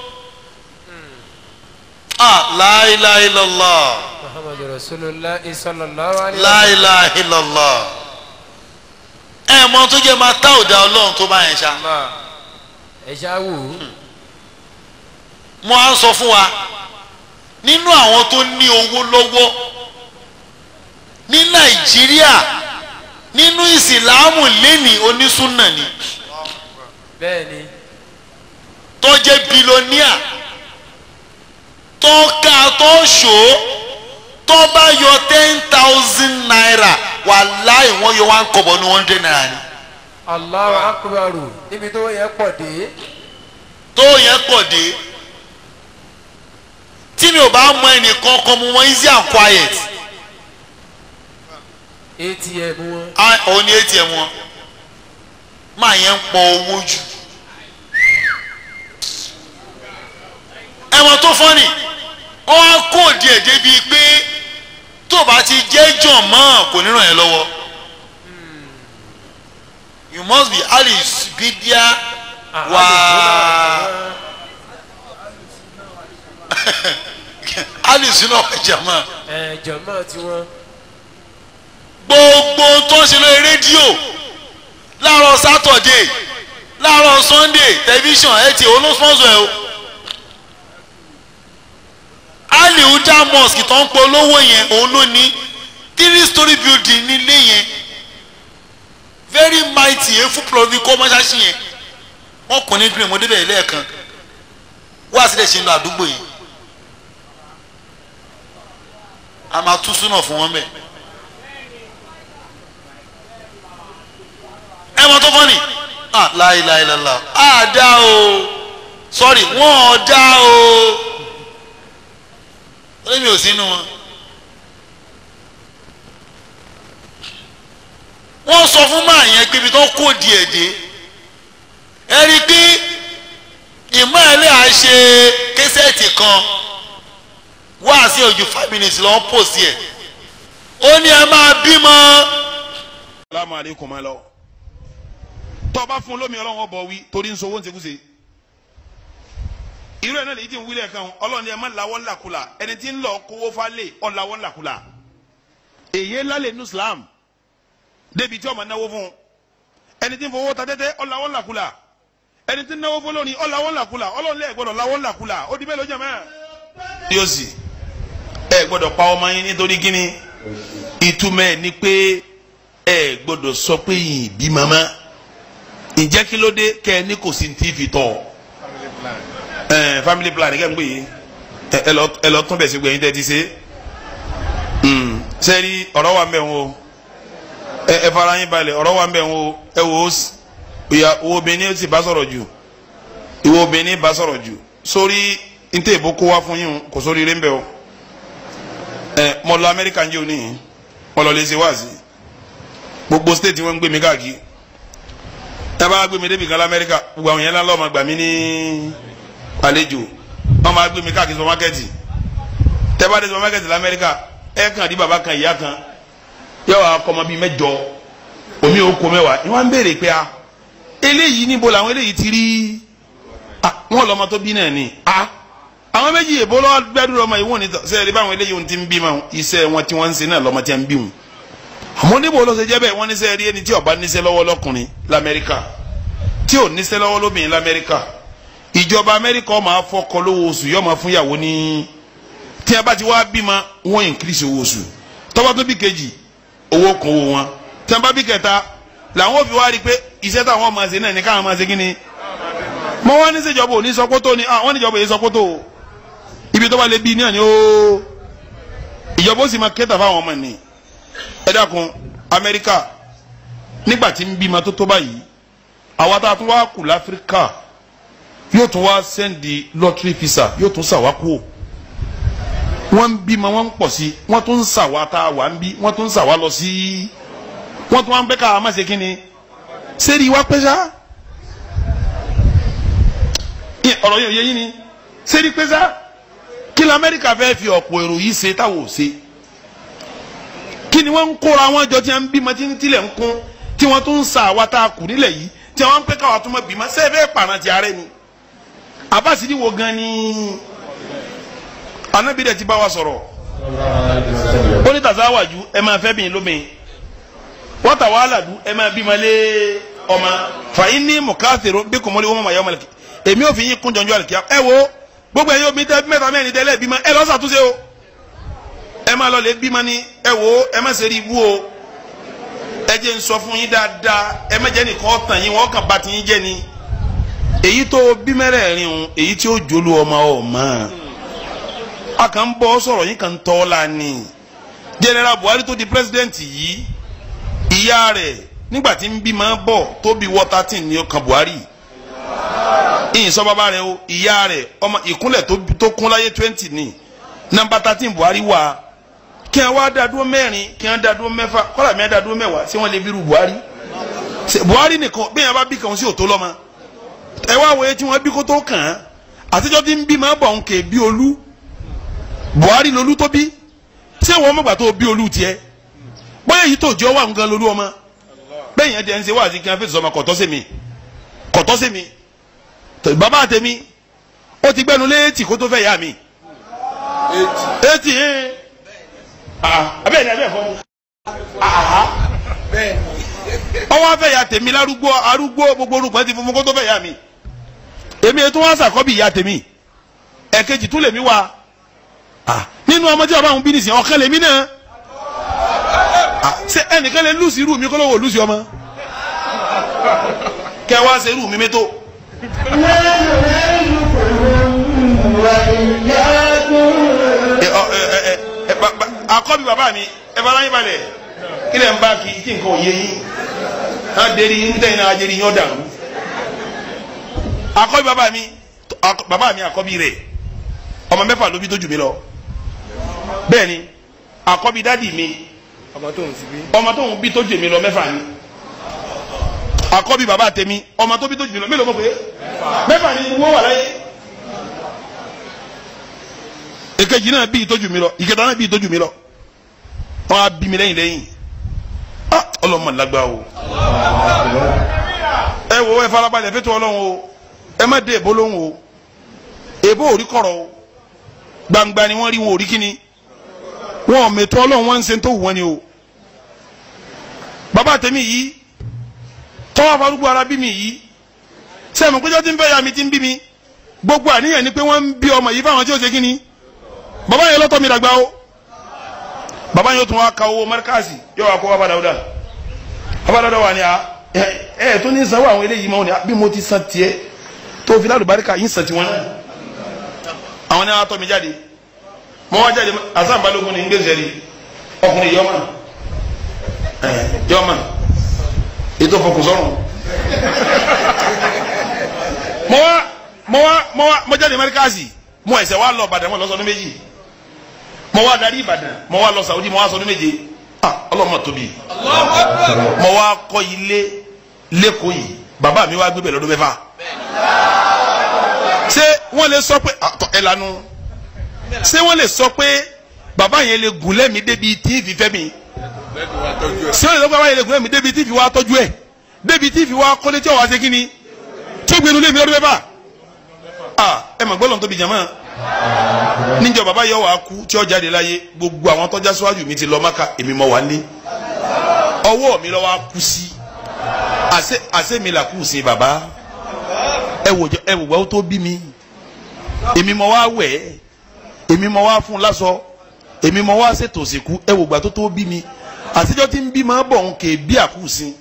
ah láìláìlọ́lá muhammadu rasulillah sallallahu alaihi láìláìlọ́lá ẹ mọ tó jẹ́ máa tá òdà ọlọ́run tó bá yẹn ṣá ẹ ṣáà wò ó. mo á sọ fún wa nínú àwọn tó ní owó lọ́wọ́ ní nàìjíríà nínú ìsìláàmù lẹ́nìí onísúnà ni bẹ́ẹ̀ ni. tó jẹ́ bilọ́níà tó ká tó ṣó tó bá yọ ten thousand naira wàláì wọ́n yọ one kọ̀bọ̀ ní one hundred naira ni Allahu akubaru. níbi tó yẹ pọ̀ dé. tó yẹn pọ̀ dé tí mi ò bá mọ ẹnìkan kan mo mọ easy and quiet atm wọn. Ah, òun ni atm wọn máa yẹn ń pọ owó jù ẹ̀wọ̀n tó fọ́nì wọ́n á kó díẹ̀ débi pé tó bá ti jẹ́ jọ̀ mọ́ kò ní ràn yẹn lọ́wọ́ you must be alice bidia wa alice náà wà jàmọ́ ẹ jọ̀mọ́ tiwọn. gbogbo tó ń ṣe lórí rédíò láàárọ̀ sátọ̀dé láàárọ̀ sunday tẹlifíṣàn ẹ ti olóṣùwọ̀nsọ̀ ẹ o aliuda mosque tó ń polówó yẹn òun ló ní three story building nílé yẹn very mighty efu plọvi kọ́ mọ́ṣáṣí yẹn wọ́n kún ní green mo débẹ̀ lẹ́ẹ̀kan wá sílẹ̀ ṣe ń lọ àdúgbò yìí a máa tú súnà fún wọn bẹ́ẹ̀ ẹ mọ tó fọ́ ni ah láìláìláìlá ah dá o sorry wọ́n ò dá o ó mi ò sínú wọn. wọ́n sọ fún máa yẹn pé ibi tó kó díẹ̀ dé ẹ rí i pé ìmọ̀ ẹ̀lẹ́ à ṣe késẹ́ẹ̀tì kan wá sí ojú five minutes lọ́wọ́ pòsì ẹ̀ ó ní ẹ máa bímọ. salamu aleykum ma lọ tọba fún lómi ọlọ́wọ́ bọ̀ wí torí ń sowó ń sekúse irú ẹ̀ náà lè ti ń wílẹ̀ kan ọlọ́ni ẹ̀ má lawọ́ ńlàkulà ẹni tí ń lọ kówó falẹ̀ ọ̀ lawọ́ ńlàkulà èyí lálẹ́ nu Islam débi tí ọmọ náwó fún ẹni tí ń fowó ta tẹ́tẹ́ ọ̀ lawọ́ ńlàkulà ẹni tí ń náwó fún lónìí ọ̀ lawọ́ ńlàkulà ọlọ́ọ̀lẹ́ gbọ́dọ̀ lawọ́ ńlàkulà ó di mélòó jẹ́mẹ́. yóò sì ẹ gbọ́dọ̀ pa ọmọ yín nítorí kíni ìtumọ̀ ẹ̀ ni pé ẹ gbọ́dọ̀ sọ pé yìí bí mama ǹjẹ́ kí ló dé kẹ́ ẹ ní kò sí ti fi tọ̀ ẹ family plan kẹ́ ń gbé yìí ẹ lọ ẹ lọ tún bẹ̀ sí gbẹ̀yìn tẹ́ ti ṣe sẹ́ẹ̀rí ọ̀rọ̀ wa ń bẹ̀ wọ́n o ẹ ẹ fara yín balẹ̀ ọ̀rọ̀ wa ń bẹ̀ wọ́n o ẹ wò ó ìyá owó obìnrin ó sì bá sọ̀rọ̀ jù ìwọ obìnrin bá sọ̀rọ̀ jù sórí ntẹ̀ ìbò kó wá fún yín kò sórí rẹ̀ ń bẹ̀ o ẹ mo lọ Amẹ́ríkà ń jẹ́ òní yìí mo lọ lè ṣe wáàsí gbogbo state wọn ń gbé mi káàkiri ẹ bá gbé mi débi kan lamẹ́ríkà gbogbo àwọn yẹn lọ́ọ́ ma gbà mí ní àlejò wọ́n máa gbé mi káàkiri supermarketi tẹ́ bá dé supermarketi lamẹ́ríkà ẹ kàn di bàbá kan ìyá kan yẹ wàá kọ́ ọmọ bíi mẹ́jọ omi ò kó mẹ́wàá ni wọ́n á ń béèrè pé a eléyìí níbo làwọn eléyìí ti rí wọn lọ́mọ tó bí náà ni a àwọn méjì èbó lọ́wọ́ gbẹ́dúrà ọmọ ìwọ̀n ní sẹ́yìn báwọn eléyìí ti ń bí ma iṣẹ́ wọn tí wọ́n ń ṣe náà lọ́mọ tí wọ́n ń bí wọn àmọ́ níbo ló ṣe jẹ́ bẹ́ẹ̀ wọ́n níṣẹ́ rí ẹni tí ó bá níṣẹ́ lọ́wọ́ lọ́kùnrin lamẹ́ríkà tí ò níṣẹ́ lọ́wọ́ lóbìnrin lamẹ́ríkà ìjọba amẹ́ríkà máa fọkọ lówó oṣù yóò máa fún ìyàwó ní tí a bá ti wá bímọ wọ́n increase owó oṣù tọ́ba tó bí kejì owó kún owó wọn tí a bá bí kẹta làwọn ò fi wá rí i pé iṣẹ́ táwọn máa ṣe náà ní káwọn máa ṣe kí ni mọ wọn ní sèjọba òní sọkótó ni àwọn níjọba èyí sọkótó ibi tó bá lè bí ní àná ó ìjọba ó sì máa kẹta fáwọn ọmọ nìyí ẹ dákun amẹ́ríkà nígbà tí ń bímọ tó tó báyìí àwa tá a tún wá kù láfíríkà yóò tún wá sẹ́ndì lọ́tírì fisa yóò tún sàwákù wọ́n ń bímọ wọ́n ń pọ̀ sí wọ́n tún ń sàwá tá a wà ń bí wọ́n tún ń sàwá lọ sí wọ́n tún wá ń bẹ́ ká a má ṣe kí ni sẹ́ẹ̀rì wá pẹ́ sá ọ̀rọ̀ yẹn ò yẹ yín ni sẹ́ẹ̀rì pẹ́ sá kí lọ amẹ́ríkà fẹ́ fi ọ̀pọ̀ èrò yìí ṣe táwọn ò ṣe kí ni wọ́n ń kóra wọn jọ tí wọ́n ń bímọ tí ń tilẹ̀ ń kún tí wọ́n tún ń sa àwa tá a kù nílẹ̀ yìí tí wọ́n ń pẹ́ káwa tó mọ̀ bímọ sẹ́ẹ̀ bẹ́ẹ̀ pàrọ̀ ti ààrẹ ni abasidi wo gan ni anabi dẹ̀ ti bá wa sọ̀rọ̀ ó ní tàzáwájú ẹ máa fẹ́ bìnrin lóbìnrin wọ́n tà wàhálà dùn ẹ máa bímọ lé ọmọ fàyín ní mùkáfìrò bí kò mọ́lé wọ́n mọ̀ yọ ọmọlẹ́kì èmi ò fi yín kún jọjọ́ àlùkìyà ẹ wo gbogbo ẹ̀yin omi tẹ mẹ́ta mẹ́rin tẹ́lẹ̀ bímọ ẹ lọ ṣàtúnṣe o ẹ máa lọ lè bímọ ni ẹ wo ẹ má ṣe rí ibú o ẹ jẹ́ n sọ fún yín dáadáa ẹ má jẹ́ nìkan tàn yín wọ́n kàn bá ti yín jẹ́ ni èyí tó bí mẹ́rẹ̀ẹ̀rin o èyí tí ó jolu ọmọ ọmọ a kàn ń bọ́ sọ̀rọ̀ yín kàn ń tọ́ la ni general Buhari tó di president yìí ìyá rẹ̀ nígbà tí ń bí máa bọ̀ tó bí wọ́ thirteen ní ọkàn Buhari ìyìn sọ bàbá rẹ̀ o ìyá rẹ̀ ọmọ ìkúnlẹ̀ tó kún láyé twenty ní nọ́mbà thirteen Buhari wà kí wọn wá dá dúró mẹ́rin kí wọn dá dúró mẹ́fà kọ́lá mi dá dúró mẹ́wàá sí wọn lè bírú Buhari Buhari nìkan bí yẹn bá bí kàn sí òtó lọ́mọ ẹ wá wòye tí wọn bí kó tó kàn án àtijọ́ tí ń bí máa bọ̀ ń kè bí olú Buhari lolú tó bí ṣé wọn mọ̀gbà tó bí olú tiẹ̀ bóyá èyí tó jẹ́ wà nǹkan lolú ọmọ bẹ́ẹ̀ yẹn jẹ́ ń ṣe wá sí kí wọn fèsì ọmọ kọ̀tọ́ sí mi kọ̀tọ́ sí mi bàbá tèmi ó ti gbẹnu léètì kó tó fẹ́ yá mi eti ẹ abẹ́ẹ̀ ni abẹ́ẹ̀ fọ́ mu ọwọ́ afẹ́ ya tèmi lárúgbó arúgbó gbogbo orúkọ ti fún mi kó tó fẹ́ ya mi èmi ètò wọn sàkọ́bì ya tèmi ẹ̀kejì tún lèmi wa ah nínú ọmọ tí bàbá òun bí nìsín ọ̀kan lèmi náà ah ṣé ẹnìkan lè lùsì irú mi kó ló wò lùsì ọmọ kẹ wá ṣe irú mi mẹ́tò ẹ ọ ẹ ẹ ẹ ba- ba- àkọ́bí bàbá mi ẹ bá láyé balẹ̀ kí lẹ̀ ń bá kí kí nǹkan ò yé yín á dérí yín tẹ̀yìn náà á dérí yín ọ̀dà àkọ́bí bàbá mi àkọ́- bàbá mi àkọ́bí rẹ̀ ọmọ mẹ́fà ló bí tó jù mí lọ bẹ́ẹ̀ ni àkọ́bí dádì mi ọmọ tó ń síbí. ọmọ tó ń bí tó jù mí lọ mẹ́fà ni àkọ́bí bàbá tèmi ọmọ tó bí tó jù mí lọ mélòó mọ̀ pé mẹ́fà ni wọ́n wà láyé èkejì náà bí tó jù mí lọ ìkẹta náà bí tó jù mí lọ wọn á bí mi lẹ́yìn lẹ́yìn ah ọlọ́mọ lágbá o ẹ wo ẹ farabalẹ̀ fẹ́tọ̀ ọlọ́run o ẹ má dé èbó lóhùn o èbó ò rí kọ̀rọ̀ o gbangba ni wọ́n rí wọn ò rí kíni wọn ò mẹtọ Ọlọ́run wọn ń ṣe tó wù wọn ni o bàbá tèmi yìí tọwọ́ farúgbó ara bí mi yìí sẹ́mi péjọ tí ń fẹ́ ya mi ti ń bí mi gbogbo àníyàn ni pé wọ́n ń bí ọmọ yìí fáwọn tí ó ṣe kí ni bàbá yẹn lọ́tọ̀ mi dàgbà o bàbá yẹn ó tún wá ka owó mẹ́ríkàsì yóò wá kó wá bàdà ọ̀dà abadọ́dọ́ wà ní a ẹ ẹ tó ní sanwó àwọn eléyìí mọ́ ni bí mo ti san tiẹ̀ tó fi lálùbáríkà yín san tiwọn náà àwọn ní wọn tọ́ mi jáde mo wá jáde asan balógun ní gbèsè rí ọkùnrin yọmọ ẹ yọmọ ètò fọkùnsọrùn mo wá mo wá mo wá mo jáde mẹríkàsì mo ẹsẹ wá lọ Ìbàdàn mo lọ sọdún méjì mo wá darí Ìbàdàn mo wá lọ Saudi mo wá sọdún méje ah ọlọmọ tóbi mo wá kọ́ ilé lẹ́kọ̀ọ́ yìí bàbá mi wá gbé bẹ̀ lọ́dún mẹ́fà ṣé wọ́n lè sọ pé àtọ̀ ẹ̀ lanu ṣé wọ́n lè sọ pé bàbá yẹn lè gùn lẹ́mí débi tí ìfì fẹ́ mi ṣé wọ́n lè sọ pé bàbá yẹn lè gùn lẹ́mí débi tí ìfì wá tọ́jú ẹ̀ débi tí ìfì wá kọ́lé tí ọ̀ wá ṣe kí ni tí ó gbénu lé mi lọ́dún mẹ́fà ah ẹ mọ̀ gbọ́dọ̀ tóbi jàmọ́ níjọ bàbá yọ wàá kú tí ó jáde láyé gbogbo àwọn tọ́já síwájú mi ti lọ Mákà èmi mọ̀ wá ní ọwọ́ mi lọ́wọ́ á kú sí àṣẹ àṣẹ mi là kú sí bàbá ẹ wò jẹ ẹ wò wá ó tó bí mi èmi mọ̀ wá wẹ̀ ẹ́ èmi mọ̀ wá fún un lásọ èmi mọ̀ wá ṣètò òsìkú ẹ wò gbà tó tó bí mi àtijọ́ tí ń bí máa bọ̀ ń kè bí àkúùsìn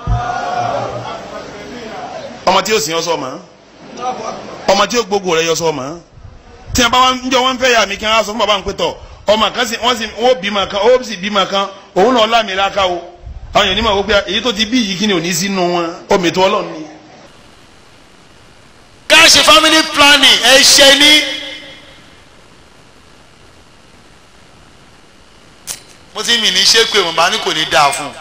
ọmọ tí yóò sìn ọ́ sọ mọ́ ọmọ tí yóò gbógun rẹ̀ yọ sọ mọ́ tí wọn bá wọn njọ wọn fẹ́ yà mí kí wọn sọ fún bàbá mi pé tọ ọmọ kan sì wọn sì wọn bí ma kan ó sì bí ma kan òun náà lámì láka o àwọn èèyàn ní ma wò pé èyí tó ti bí yìí kí ni ò ní sínú wọn omi tó ọlọ́run ni. ká ṣe family planning ẹ ṣe ní. mo ti mì ní ṣé pé mo bá ní kò ní dáa fún un.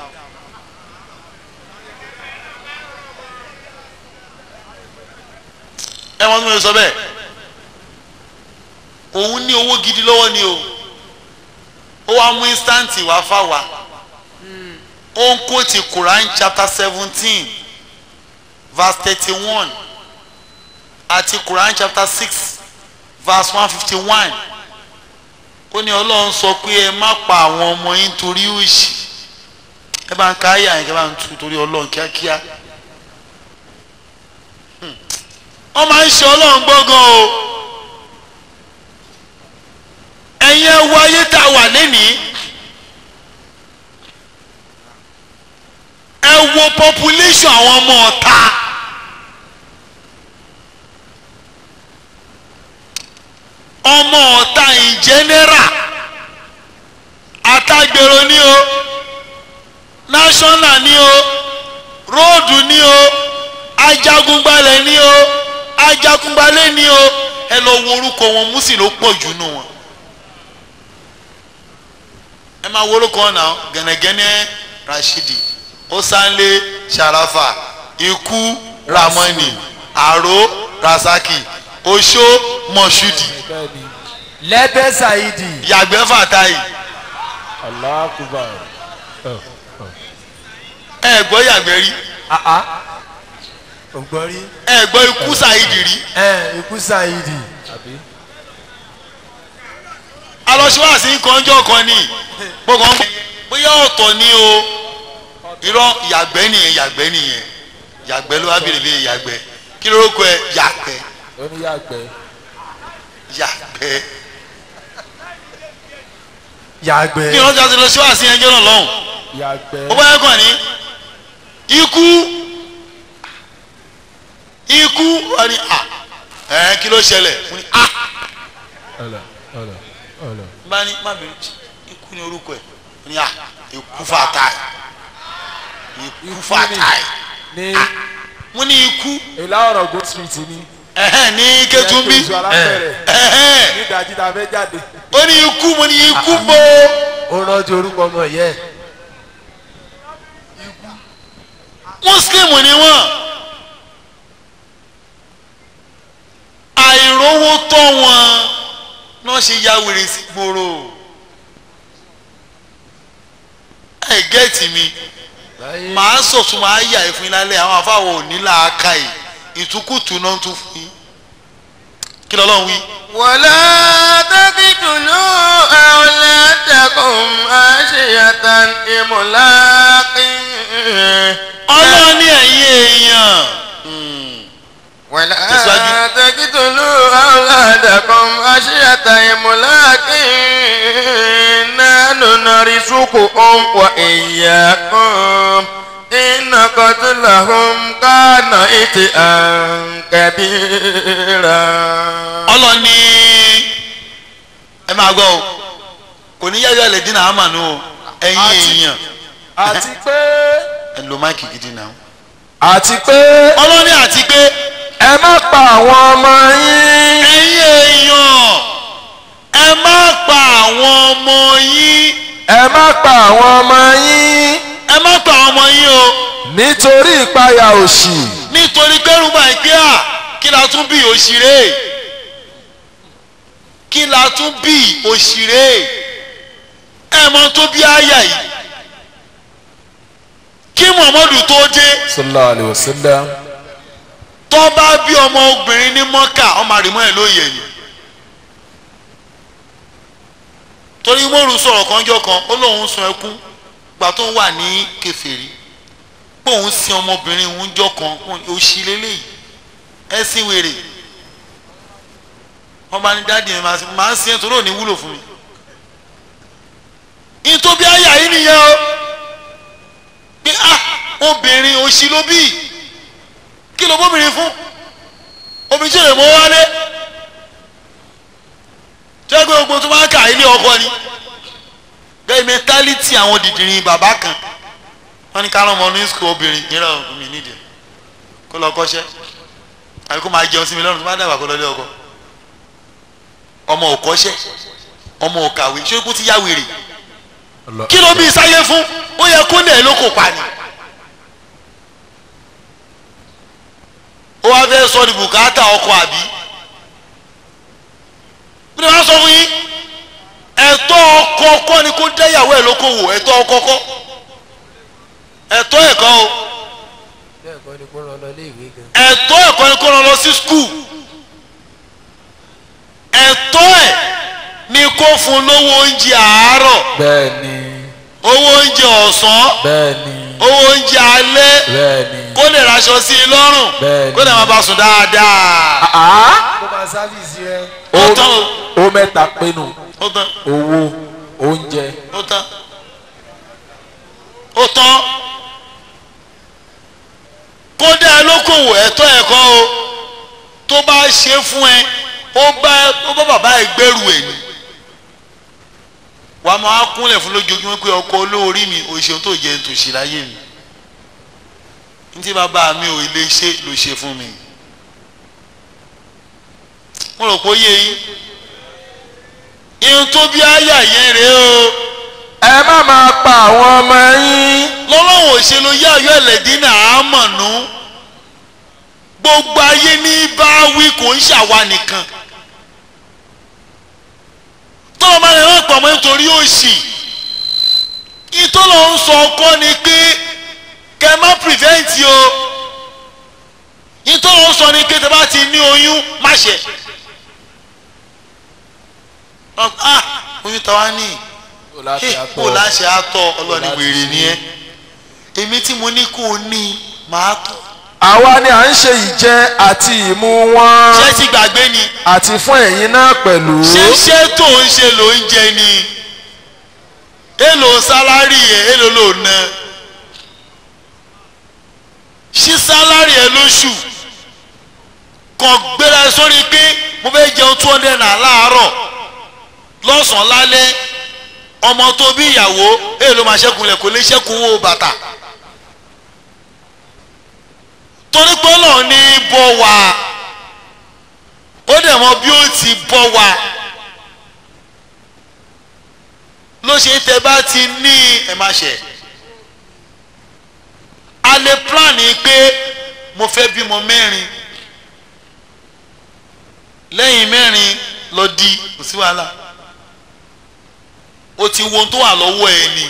ẹ wọ́n tún lè sọ bẹ́ẹ̀ òun ní owó gidi lọ́wọ́ ni o ó wá mú instant wá fáwa ó ń kó ti Quran chapter seventeen verse thirty one àti Quran chapter six verse one fifty one ó ní Ọlọ́run sọ pé ẹ má pa àwọn ọmọ yín torí òṣì ẹ bá ń ka ayé àyìnkẹ́ bá ń tu torí Ọlọ́run kíákíá wọ́n máa ń ṣe Ọlọ́run gbọ́ngàn o ẹ̀yin ẹ wo ayé tá a wà lénìí ẹ wo population àwọn ọmọ ọ̀ta ọmọ ọ̀ta in general àtàgbèrò ni o national ni o róòdù ni o ajagunbalẹ̀ ni o ajagunbalẹ̀ ni o ẹ lọ wo orúkọ wọn mùsùlùmí ló pọ̀ jù nù wọn ẹ máa wo orúkọ náà gẹ̀nẹ́gẹ́nẹ́ Rashidi osanle Sharafa ikú Ramoni Aro Rasaki Oṣó Mọ̀ṣúdì bẹ́ẹ̀ni lẹ́bẹ̀ ṣáìdì. yàgbẹ́ Fàtáì Allahu Akbar. ẹ gbọ́ yàgbẹ́ rí àá ògbọ́n rí. ẹ gbọ́ ikú Saidi rí ẹ ikú ṣáìdì. àbí. alọ́síwáàsí kọ́njọ́ kan ní gbogbo ọmọ bóyá ọ̀tọ̀ ni o irọ́ yàgbẹ́ nìyẹn yàgbẹ́ nìyẹn yàgbẹ́ ló wá bèrè bèrè yàgbẹ́ kí ló kọ ẹ yàgbẹ́ ó ní yàgbẹ́. yàgbẹ́ yàgbẹ́ kí wọ́n ti lọ sí wàásù yẹn jẹ́ náà lọ́hùn yàgbẹ́ ó bá yẹ kàn ní ikú ikú wọ́n ní à ẹ̀ kí ló ṣẹlẹ̀ wọ́n ní à bá ní má bẹ̀rù ikú ní orúkọ ẹ̀ wọ́n ní à ikú fàtà ikú fàtà ní wọ́n ní ikú ìlà ọ̀rọ̀ gold street ni ẹ̀hẹ́n ní kẹtùmbí Ẹ̀kẹ́ oṣù alábẹ̀rẹ̀ ẹ̀hẹ́n ní ìdajì tá a fẹ́ jáde ó ní ikú mo ní ikú mo ó rántí orúkọ ọmọ yẹ muslim ni wọ́n àìrówó tọ́ wọn náà ṣe ya wèrè sí gbòòrò ẹ gẹ́ẹ̀tì mi màá sọ̀tún màá yà ẹ̀ fún yín lálẹ́ àwọn afáwọ̀ ò ní làákà yìí ìtukùtù náà tún fún yín kí lọ́lọ́run wí. ولا تقتلوا أولادكم خشية إملاق ọlọ́run ní ẹ̀yin èèyàn ولا تسواجي. تقتلوا أولادكم خشية إملاق نحن نرزقهم وإياكم إن قتلهم كان إتئا كبيرا ọlọ́run ní ẹ máa gbọ́ o kò ní yáyọ ẹ̀lẹ́ dín náà àmàlú o ẹ̀yin Àti- èèyàn àti pé ẹ lo máìkì gidi náà. àti pé ọlọ́run ní àti pé ẹ má pa àwọn ọmọ yín ẹ̀yin èèyàn ẹ má pa àwọn ọmọ yín ẹ má pa àwọn ọmọ yín ẹ má pa àwọn ọmọ yín o nítorí ìpayà òṣì nítorí kẹrùbà ìpè à kí la tún bí òṣìrè kí la tún bí òṣìrè ẹ mọ tó bí àyà yìí kí muhammadu tó dé sallallahu alayhi wa sallam tó bá bí ọmọ obìnrin ní mọ́kà ọmọ àrìmọ́ ẹ̀ ló yẹ ni torí mọ́rù sọ̀rọ̀ kanjọ́ kan ó lóun sun ẹkún gbà tó ń wà ní kẹfẹ́rí pé òun sin ọmọbìnrin òun jọ kan òṣì lélẹ́yìí ẹ̀sìn wèrè wọ́n bá ní dáàdì mi máa ń sin ẹ̀ torí ò ní wúlò fún mi ìtòbí àyà yìí nìyẹn o pé ah obìnrin òṣì ló bí kí ló bóbìnrin fún obìnrin tí ò lè mọ wálé tí wọ́n gbé gbogbo tó máa ń kà ilé ọkọ ni bẹ́ẹ̀ mẹ́tálítì àwọn dìdìrín bàbá kan wọ́n ní ká lọ́mọ ní sùkúl obìnrin yẹn lọ́wọ́ mi nídìí kó lọ kọ́ṣẹ́ àbí kó máa jẹun sí mi lọ́rùn tó bá dàgbà kó lọ lé ọkọ ọmọ ò kọ́ṣẹ́ ọmọ ò kàwé ṣé kó ti yá wèrè kí ló bí sáyé fún ó yẹ kó lè ló kò pa ni. ó wá fẹ́ sọ ní bùkátà ọkọ àbí bí wọ́n sọ fún yín ẹ̀tọ́ ọkọ kọ́ ni kó dẹ́yàwó ẹ̀ lókòwò ẹ̀tọ́ ọkọ kọ́ ẹ̀tọ́ ẹ̀kọ́ o bẹ́ẹ̀ kọ́ ni kó rán lọ ilé ìwé gan ẹ̀tọ́ ẹ̀kọ́ ni kó rán lọ sí skul ẹ̀tọ́ ẹ̀ ni kó fún lówó oúnjẹ àárọ̀ bẹ́ẹ̀ ni owó oúnjẹ ọ̀sán bẹ́ẹ̀ ni owó oúnjẹ alẹ́ bẹ́ẹ̀ ni kó lè raṣọ sí i lọ́rùn Bẹ́ẹ̀ni. kó lè máa bá sùn dáadáa àá kó máa sáfìsì rẹ. ó tán o ó mẹ́ta pinnu ó tán owó oúnjẹ ó tán ó tán kódà lókòwò ẹ̀tọ́ ẹ̀kọ́ o tó bá ṣe fún ẹ ó bá ó bá bàbá ẹ gbẹ́rù ẹ̀ ni wàá máa kúnlẹ̀ fún lójoojúmọ́ pé ọkọ olóorí mi òṣèlú tó jẹ́ tòṣì láyé mi ntí bàbá mi ò lè ṣe ló ṣe fún mi mo rò pé ó yé yín irun tó bí àyà yẹn rèé o ẹ má máa pa àwọn ọmọ yín lọ́lọ́wọ́ òṣèlú yá ọ̀yọ́ ẹ̀lẹ́dínà àmọ̀nù gbogbo ayé ní bá wí kò ń ṣàwa nìkan tọ́lọ́ máa lè rán pọ̀ mọ́ nítorí òṣì ìtọ́lọ̀ ń sọ ọkọ ni pé kẹ́ má prevent o ìtọ́lọ̀ ń sọ ni pé tẹ́ bá ti ní oyún má ṣe ah oyún tàwa ní kò láti kó láṣẹ àtọ ọlọ́ni wèrè ni ẹ èmi tí mo ní kó o ní màá tọ́ àwa ni à ń ṣe ìjẹ àti ìmu wọn ṣé ti gbàgbé ni àti fún ẹ̀yin náà pẹ̀lú ṣé ṣé tó ń ṣe ló ń jẹ ni èlò sálárì ẹ̀ èlò ló ná ṣí sálárì ẹ̀ lóṣù kàn gbéra sórí pé mo fẹ́ jẹun two hundred naira láàárọ̀ lọ́sàn-án lálẹ́ ọmọ tó bí ìyàwó èlò máa ṣẹ́kùn lẹ̀ kò lè ṣẹ́kùn owó bàtà torí pé Ọlọ́run ní bọ́ wa ó dẹ̀ mọ bí ó ti bọ́ wa ló ṣe tẹ bá ti ní ẹ má ṣe a lè plan ni pé mo fẹ́ bímọ mẹ́rin lẹ́yìn mẹ́rin lọ di kò sí wàhálà o ti wo ohun tó wà lọ́wọ́ ẹ ni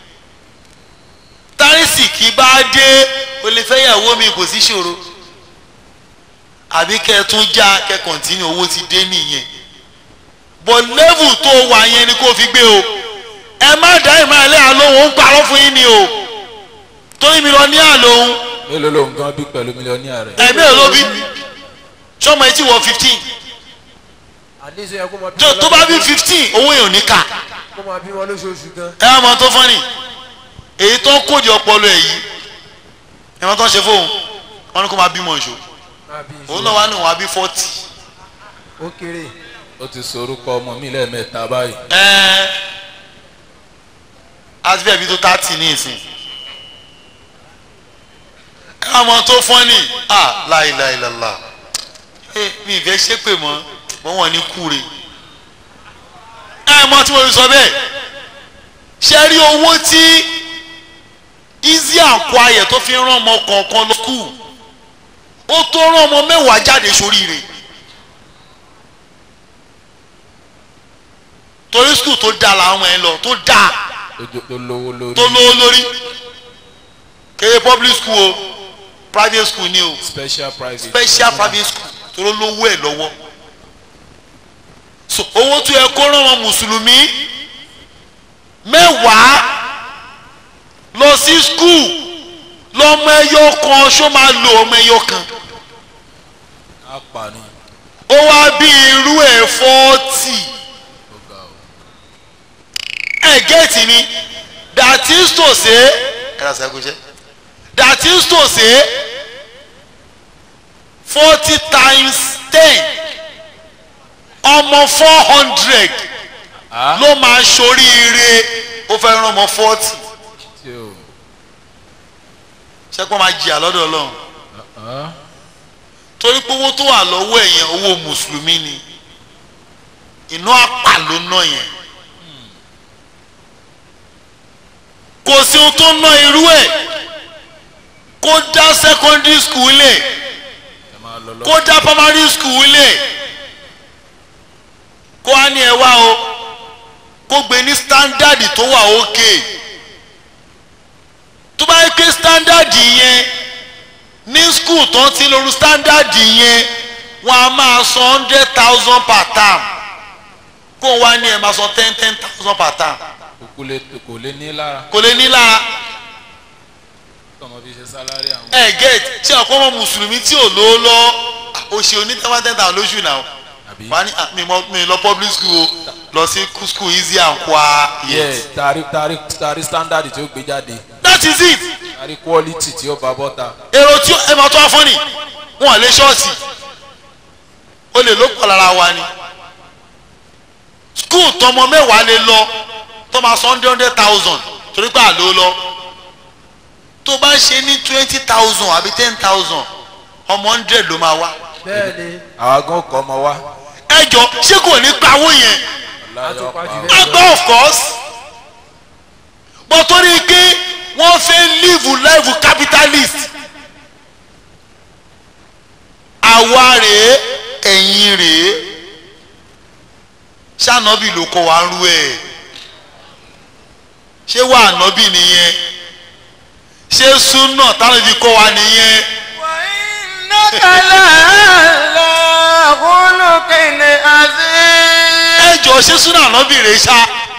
tárísì kì í bá dé o lè fẹ́ yàwó mi kò sí ṣòro àbí kẹ́ ẹ tún já kẹ́ kọ̀ǹtínú owó ti dé nìyẹn bọ̀ lẹ́vù tó wà yẹn ni kò fi gbé o ẹ má dá ìmọ̀ ẹlẹ́ àlóhùn ó ń parọ́ fún yín ni o torí mi lọ ní àlóhùn mélòó ló ń gan bí pẹ̀lú mílíọ̀nìyà rẹ̀. ẹ̀mí ẹ̀ ló bí sọmọ etí wọ fifteen àdéhùn yẹ kó máa bí tó wọn tó bá bí fifteen owó yẹn ò ní kà kó máa bí wọn lóṣooṣù gan. ẹ wá mọ tó fọ́nì èyí tó ń kóde ọpọlọ ẹ̀ yìí ẹ wọ́n tó ń ṣe fóun wọ́n ní kó máa bímọ ìṣó máa bí òun ìṣòro náà wá ní òun á bí forty ó kéré ó ti sorúkọ ọmọ mi lẹ́ẹ̀mẹ́ta báyìí. ẹ àti bẹ́ẹ̀ bí tó thirty ní ìsìn ẹ wá mọ tó fọ́nì à láìláìlàlà ẹ mi ìfẹ́ ṣépè mọ́ mọ́ wọn ní kúre ẹ mọ tí mo fi sọ bẹ́ẹ̀ ṣe rí owó tí easy and quiet tó fi ń rán ọmọ kọ̀ọ̀kan lọ kù ó tó rán ọmọ mẹ́wàá jáde sóríire torí skul tó dáa làwọn ẹ̀ lọ tó dáa ojú tó lówó lórí. tó lówó lórí kéde public school o private school ni o special private. special private school tó ló lówó ẹ̀ lọ́wọ́ so owó tó yẹ kó rán ọmọ mùsùlùmí mẹ́wàá lọ sí skul lọ́mọ ẹyọ kan ṣó máa lo ọmọ ẹyọ kan á pa ni. ó wá bí irú ẹ̀ fọ́ọ̀tì ó ga o. ẹ̀ gẹ́ẹ̀tì mi that is to say ẹ̀rọ sẹ́kùnṣẹ́ that is to say forty times ten ọmọ four hundred a ló máa ṣoríire ó fẹ́ rán ọmọ forty tí o. ṣẹ́pọ̀ máa jìyà lọ́dọ̀ ọlọ́run Ah, torí pé owó tó wà lọ́wọ́ ẹ̀yẹn owó mùsùlùmí ni iná àpà ló ná yẹn kò sí ohun tó ná irú ẹ̀ kó dá secondary school lẹ̀ ẹ máa lọ lọ. kó dá primary school lẹ̀ kó á ní ẹ wá o kó gbé ní standard tó wà òkè tó bá yẹ pé standard yẹn ní school tó ń ti lóru standard yẹn wọn a máa san hundred thousand per term kó wá ní ẹ máa san ten ten thousand per term kò lè kò lè ní lára. kò lè ní lára kọ́mọ fi ṣe sálárì àwọn. ẹ get ṣé ọ̀pọ̀ ọmọ mùsùlùmí tí ò lówó lọ oṣù onítẹ̀wá ten thousand lóṣù náà àbí. wọ́n á ní ah, mi mọ mi lọ public school o lọ sí school easy and quiet yẹ tari tari tari standard tí ó gbé jáde that is it tari quality tí ó bá bọ́ta. èrò tí ẹ máa tó wá fọ́nì wọn lè ṣọ́ọ̀ṣì o lè ló pọ̀ lára wa ni school tọmọ mẹ́wàá lè lọ tó máa san hundred hundred thousand torí pé àlọ́ lọ tó bá ṣe ní twenty thousand àbí ten thousand ọmọ hundred ló máa wá bẹ́ẹ̀ ni àwa gan kọ́ ọmọ wa. ẹ jọ ṣé kò ní pawó yẹn láyọ̀ pa àtúpàjù o. bẹ́ẹ̀ agbá of course but torí pé wọ́n fẹ́ live life capitalist àwa rèé ẹ̀yin rèé ṣànàbì ló kọ́ wa rú ẹ̀ ṣé wà ànábì nìyẹn ṣé súnà táwọn ibi kọ́ wa nìyẹn وإنك لعلى خلق عظيم ẹ jọ ṣé súnà ànábì rèé ṣá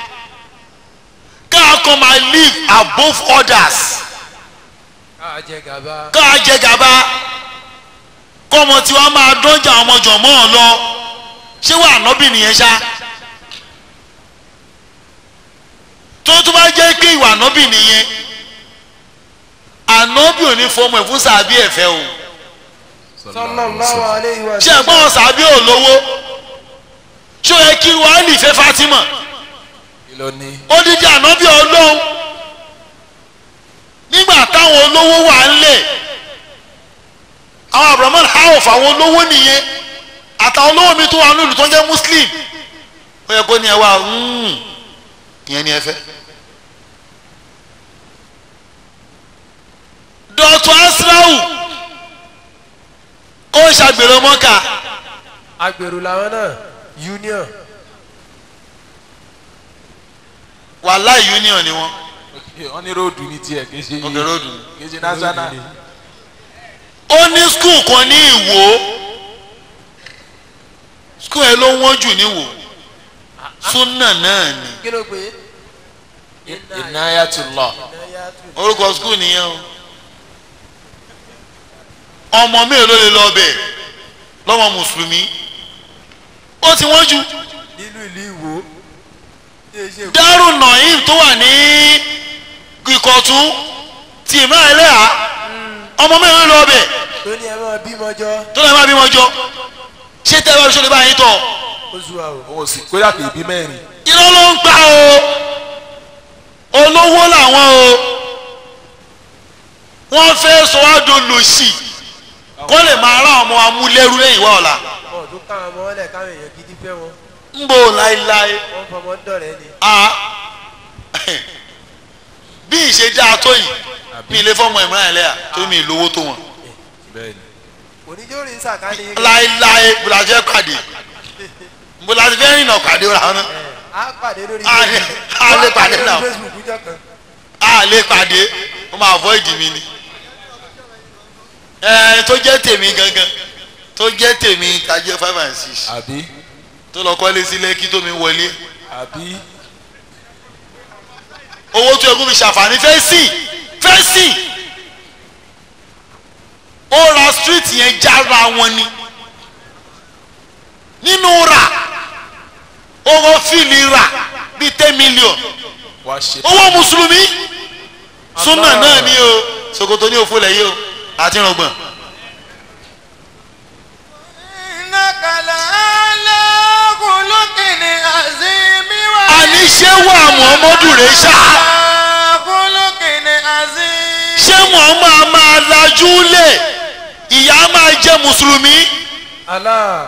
káà kan máa live above others. káà jẹ gàba ká jẹ gàba kọ́mọ tí wọ́n máa dọ́jà ọmọ jọ̀mọ́ ọ lọ ṣé wà nọ́bì nìyẹn ṣá tó ṣé tó bá jẹ́ pé ìwà ànábì nìyẹn ànábì ò ní fọmọ ẹ̀ fún sàbí ẹ̀fẹ́ o sallallahu alayhi wa ṣé ẹ̀gbọ́n wọn sàbí ò lówó ṣé ó yẹ kí wàhálì fẹ́ Fatima kí ló ní. odidi ànábì ọlọ́run nígbà táwọn olówó wà ńlẹ̀ àwọn abrahamu haof àwọn olówó nìyẹn àtàwọn olówó mi tó wà nílùú tó ń jẹ́ muslim ó yẹ kó ní ẹ wá mm, ìyẹn ni ẹ fẹ́. dr asrau ó ń ṣàgbèrè mọ́kà agbèrò làwọn náà union wàhálà union ni wọ́n wọ́n ní róòdù ní tiẹ̀ kì í ṣe òkè ròdù. kì í ṣe national. ó ní skul kan ní ìwò skul ẹ ló wọ́n jù ní ìwò súnà náà ni kí ló pé Inayatullah. Inayatu. orúkọ skul nìyẹn o ọmọ mélòó ló lè lọ bẹ̀ lọ́mọ mùsùlùmí ó ti wọ́n jù nínú ìlú ìwò tí e ṣe Darul Naim tó wà ní ìkọ̀tún ti ìmọ̀ ẹlẹ́à ọmọ mélòó ló lọ bẹ̀ tó ní ẹ máa bímọ jọ tó lọ́ọ́ máa bímọ jọ ṣé tẹ́ ẹ bá fi ṣọlẹ̀ báyìí tọ̀ ó sú wa o òun ò sì kóyà kì í bí mẹ́rin. irọ́ ló ń pa o olówó làwọn o wọ́n fẹ́ sọ wá dolòṣì kó lè máa rán ọmọ amúlẹ́rú lẹ́yìn wá ọ̀la wọn ò tún káwọn ọmọ ọlẹ káwọn èèyàn gidi fẹ́ wọn ń bò láéláé wọn fọmọ dọ̀rẹ́ ni a bí ìṣe dáa tó yìí mi ilé fọmọ ìmúra ẹlẹ́yà tó mi ìlówó tó wọn bẹ́ẹ̀ni. oníjó rí sàkáni yín láéláé bùlàjẹ́ pàdé bùlàjẹ́ fẹ́ rìnà pàdé ra wọn náà á pàdé lórí A lè- a lè pàdé náà. lórí Facebook jọ kan a lè pàdé ó máa avoid mi ni ẹ tó jẹ́ tèmi gangan tó jẹ́ tèmi ká jẹ́ five and six àbí tó lọ kọ́lé sí lẹ́kí tó mi wọlé àbí owó tó ẹkún mi ṣàǹfààní fẹ́ sìn fẹ́ sìn ó ra street yẹn jára wọn ni nínú rà owó fíìlì rà bíi ten million wàá ṣe. owó mùsùlùmí súnà náà ni o ṣòkòtò ní òfò lẹ́yìn o àti rọgbọ̀n. àní ṣé wà muhammadu rẹ̀ ṣá ṣé muhammad máa lajú lẹ̀ ìyá máa jẹ́ mùsùlùmí Allah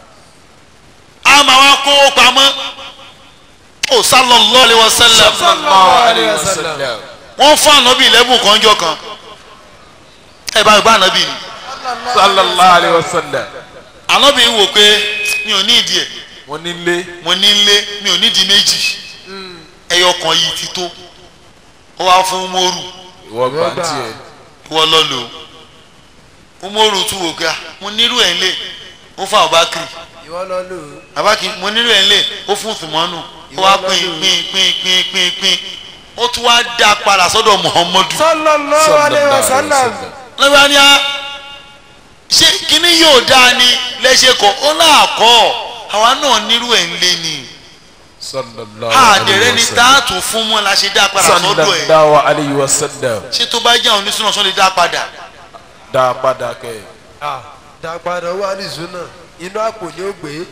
a máa wá kó pamọ́ ó sallallahu alaihi wasallam sallallahu alayhi wa sallam. wọ́n fún ànábì lẹ́bùn kanjọ́ kan ẹ bá gbá ànábì ni sallallahu alayhi wa sallam. ànábì wò pé mi ò ní ìdí ẹ̀ mo ní lé. mo ní nlé mi ò nídìí méjì ẹyọ kan yìí ti tó ó wá fún umoru ìwọ gbà ń tiẹ̀. ìwọ lọ lò ó umoru tún wò pé ah, mo nírú ẹ̀ ńlẹ̀ ó fún abakiri ìwọ lọ lò ó abakiri mo nírú ẹ̀ ńlẹ̀ ó fún sùmọ́nù ó wá pín pín pín pín pín pín ó tún wá dá padà sọ́dọ̀ muhammadu sallallahu alayhi wa sallam lọ́wọ́ ni a ṣé kíní yóò dáa ni lẹ́sẹ̀ kọ́ ó náà kọ́ àwa náà nírú ẹ̀ ńlẹ̀ ni sallallahu àdẹ̀rẹ́ ni táàtù fún mọ́ la ṣe dá padà sọ́dọ̀ ẹ̀ sallallahu alayhi wa sallam. ṣé tó bá jẹ́ àwọn onísùnà sọ́ọ́ lè dá padà dá a padà kẹ́ ẹ̀. ah dàgbàdà wà ní zuna inú àpò ni ó gbé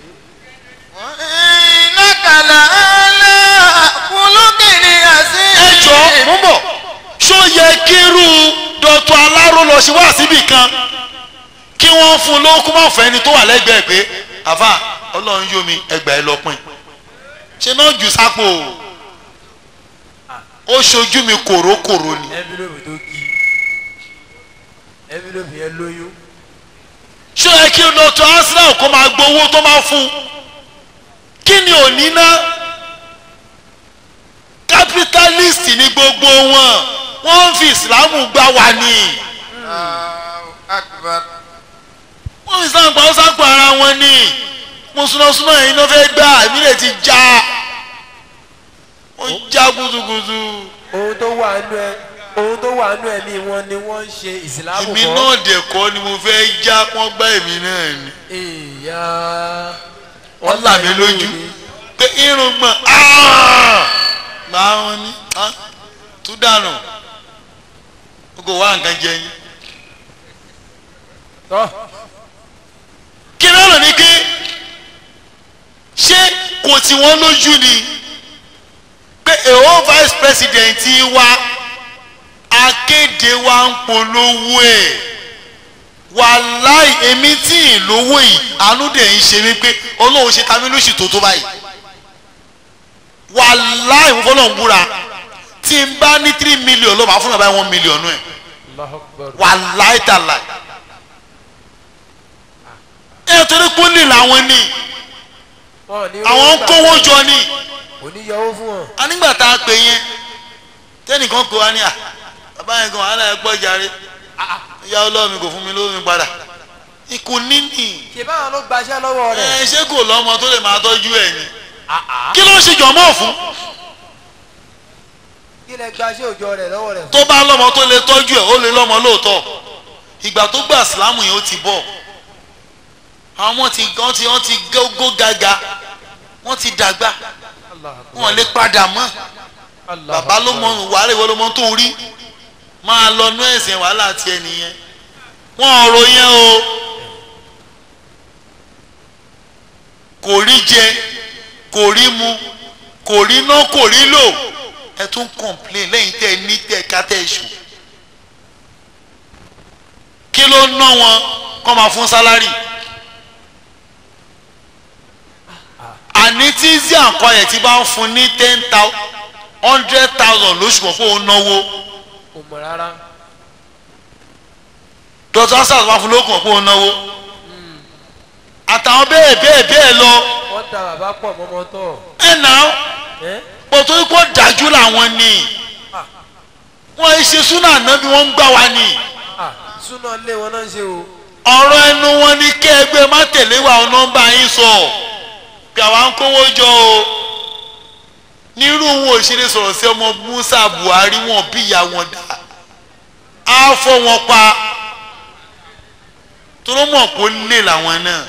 ẹ jọ mú bọ̀ ṣó yẹ kírú dọ̀tún aláró lọ sí wá síbì kan kí wọ́n fún un lókun mọ́ fẹ́ ni tó wà lẹ́gbẹ̀ẹ́ pé àfà ọlọ́run yóò mi ẹgbàá ẹ lọ́pìn ṣe náà jù sápò ó ṣojú mi kòrókòró ni envelope tó kí envelope yẹn lóyún ṣó yẹ kí dọ̀tún arsenal kó máa gbowó tó máa fún un kí ni òní ná capitalist ni gbogbo wọn wọ́n ń fi ìsìlámù gbá wa ni. wọ́n fi islam pa ọ́sà pa ara wọn ni mùsùlùmí yìí ló fẹ́ gbà èmi lè ti já ó já gúdúgúdú ohun tó wà nú ẹ ohun tó wà nú ẹ̀mí wọn ni wọ́n ń ṣe ìsìlámù èmi náà dẹ̀ kọ́ ni mo fẹ́ já wọ́n gbá èmi náà ni ìyá wọ́n là mí lójú pé irun gbọ̀n gbà wọn ní ah, tú dànù o kò wá nǹkan jẹ yín. tọ́ kí ló lò ní kí ṣé kò tí wọ́n lójú ni pé èho vice president wa akéde wa ń polówó ẹ̀ wàláì èmi tí ì lówó yìí àánú dẹ̀ ń ṣe mí pé ọlọ́run ṣe ta mí lóṣù tó tó báyìí wàláì mo fọlọ́run búra tí n bá ní three million ló máa fún mi báyìí one million nù ẹ̀ Allahu Akbar. wàláì tàláì ẹ̀ torí kúnlẹ̀ làwọn ní wọn ò ní àwọn ń gbà kówó jọ ní kò ní yọwó fún wọn. a nígbà tá a pè yẹn tẹnìkan kó wa ní à bàbá yẹn kan wàhálà ẹ pọ̀ jàre ìyá ọlọ́run mi kò fún mi lówó mi padà ikú níní ṣe báwọn ló gbaṣẹ́ lọ́wọ́ rẹ̀. ẹ ṣé kò lọ́mọ tó lè máa tọ́jú ẹ̀ ni kí ló ń ṣe jọ̀mọ́ fún kí lẹ gbaṣẹ́ òjò rẹ̀ lọ́wọ́ rẹ̀. tó bá lọ́mọ tó lè tọ́jú ẹ̀ ó lè lọ́mọ lóòótọ́ ìgbà tó gbà sílámù yẹn ó ti bọ̀ àwọn ọmọ ti wọ́n ti wọ́n ti gógó gaga wọ́n ti dàgbà Allahu Akbar. wọ́n lè padà mọ́ Allahu bàbá ló Akbar. mọ wàhálà ìwọ ló mọ tó rí máa lọ nú ẹ̀sìn wàhálà tiẹ̀ nìyẹn wọn ọ̀rọ̀ yẹn o kò rí jẹ kò rí mu kò rí ná kò rí lò ẹ tún complain lẹ́yìn tẹ́ ẹ ní tẹ́ ẹ ká tẹ́ ẹ ṣù kí ló ná wọn kọ́ máa fún sálárì àní tí zia nǹkan yẹn ti bá ń fún ní ten thousand hundred thousand lóṣù kan fóun náwó kò mọ̀ rárá. dr sars wá fún lókàn fóun náwó àtàwọn bẹ́ẹ̀ bẹ́ẹ̀ bẹ́ẹ̀ lọ wọ́n da bàbá pọ̀ mọ́mọ́ tọ̀. ẹ̀ náà ẹ́ pọ̀tò ikú dájú làwọn ni Ah. wọ́n ń ṣe súnà náà bí wọ́n ń gbà wá ni à súná lé wọn náà ń ṣe o. ọ̀rọ̀ ẹnu wọn ni kí ẹgbẹ́ má tẹ̀lé wa ọ nọ́mbà yín sọ pé àwa ń kówó jọ o nírú wọn òṣèré sọ̀rọ̀ sí ọmọ Musa Buhari wọn bí ìyá wọn dá á fọ́ wọn pa toró mọ̀ kó lè làwọn náà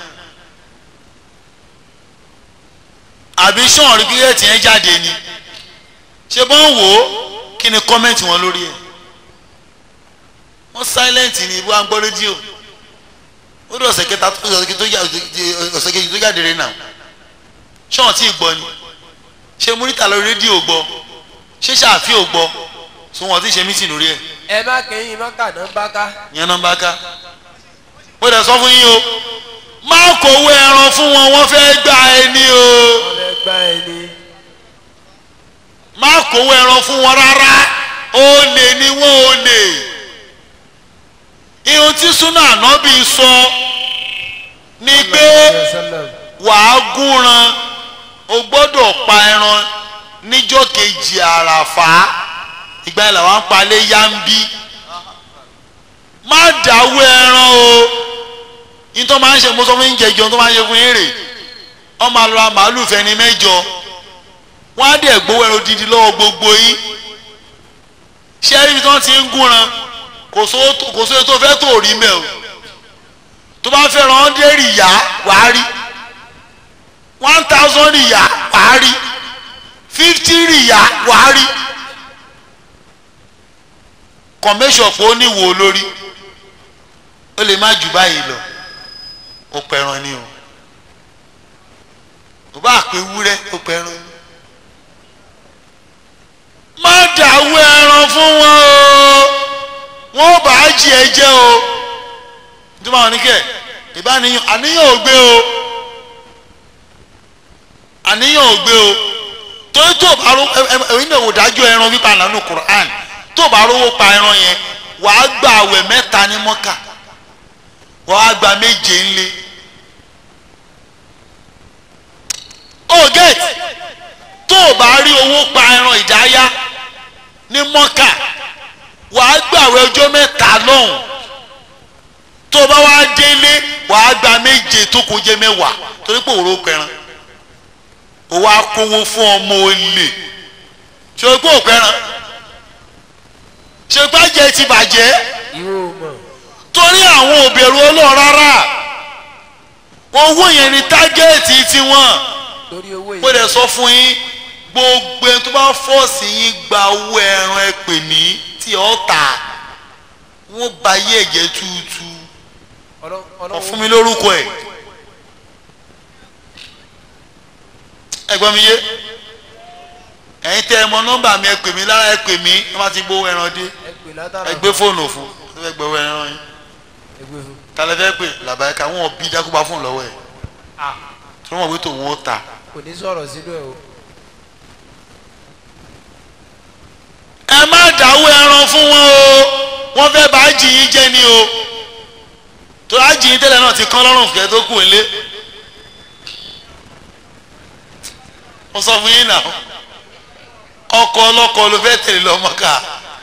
àbí sọ̀rọ̀ rí bíyẹ̀tì yẹn jáde ni ṣé bọ́n wò ó kí ni kọ́mẹ́ǹtì wọn lórí ẹ̀ wọ́n silent ni wọ́n á gbọ́ rédíò ó dé ọ̀sẹ̀ kẹta ọ̀sẹ̀ kejì tó já- ọ̀sẹ̀ kejì tó jáde rẹ̀ náà ṣọ́ọ̀n tí ì gbọ́ ni ṣé múrítà lórí rédíò gbọ́ ṣé ṣàfi ò gbọ́ tí wọ́n ti ṣe mítì lórí ẹ̀ ẹ má kẹ́yìn mọ́kà náà bá ká. ìyẹn náà bá ká mo dẹ̀ sọ fún yín o má kówó ẹran fún wọn wọ́n fẹ́ gbà ẹni o wọ́n fẹ́ gbá ẹ ní. má kówó ẹran fún wọn rárá ó lè ní wọ́n ó lè ihun tí súnà ànábì sọ ni pé wàá gúnran o gbọ́dọ̀ pa ẹran níjọ́ kejì àràfà ìgbà yẹn làwọn palẹ̀ yáǹbí má dáwọ́ ẹran o yín tó máa ń ṣe mo sọ fún yín jẹjọ tó máa ń ṣe fún yín rè wọ́n máa lọ ra màálù fẹ́ni mẹ́jọ wọ́n á dẹ̀ gbowó ẹran odidi lọ́wọ́ gbogbo yín ṣé ẹ̀rí ibi tí wọ́n ti ń gúnran kò sówó tó- kò sówó tó fẹ́ tó rí mẹ́ o tó bá fẹ́ ran ọ́ndé rìyá wàá rí one thousand rìyá wàá rí fifty rìyá wàá rí kọ̀mẹ́sọ̀ pé ó níwò lórí ó lè má jù báyìí lọ ó pẹran ni o kò bá pé wúrẹ́ ó pẹran ni má dàwó ẹran fún wọn o wọn ò bá jí ẹ jẹ o nítorí àwọn oníkẹ ìbáníyàn àníyàn ò gbé o àníyàn ò gbé o torí tó o bá ro ẹ̀yin náà wò dájú ẹran pípa nínú Quran tó o bá rówó pa ẹran yẹn wàá gba àwẹ̀ mẹ́ta ní mọ́kà wàá gba méje ńlẹ̀ o get tó o bá rí owó pa ẹran ìdáyà ní mọ́kà wàá gbàwẹ̀ ọjọ́ mẹ́ta lọ́hùn tó o bá wá délé wàá gba méje tó kó jẹ́ mẹ́wàá torí pé òró kẹran o wá kówó fún ọmọ olè ṣe o pé òkẹran ṣe gbájẹ ti bàjẹ́ ìwọ ò mọ̀. torí àwọn òbẹ̀rù ọlọ́run rárá owó yẹn ni tágẹ́ẹ̀tì tiwọn torí owó mo yìí. dẹ̀ sọ fún yín gbogbo ẹni tó bá fọ́ọ̀sì yín gba owó ẹran ẹ pè mí tí ọ́ tà wọ́n ba yé ẹ̀jẹ̀ túútú wọ́n fún mi lórúkọ ẹ̀ ẹ̀gbọ́n mi yé ẹ̀yin tẹ́ ẹ mọ nọ́mbà mi ẹ pè mí lára ẹ pè mí wọ́n bá ti gbowó ẹran dé ẹ pè látara ẹ gbé fóònù fún ẹ fẹ́ gbowó ẹran yín ẹ gbé fún. tálẹ́ fẹ́ pè làbáyé wọn bí dákúbá fún lọ́wọ́ ẹ̀ ah tí wọ́n mọ̀ pé tòun ó ta kò ní sọ̀rọ̀ sínú ẹ̀ o. ẹ má dáwọ́ ẹran fún wọn o wọ́n fẹ́ bá jìyín jẹ́ ni o tó a jìyín tẹ́lẹ̀ náà ti kán lọ́rùn fẹ́ tó kù nílé mo sọ fún yín náà ọkọ ọlọ́kọ ló fẹ́ tẹ̀lé lọ mọ́ká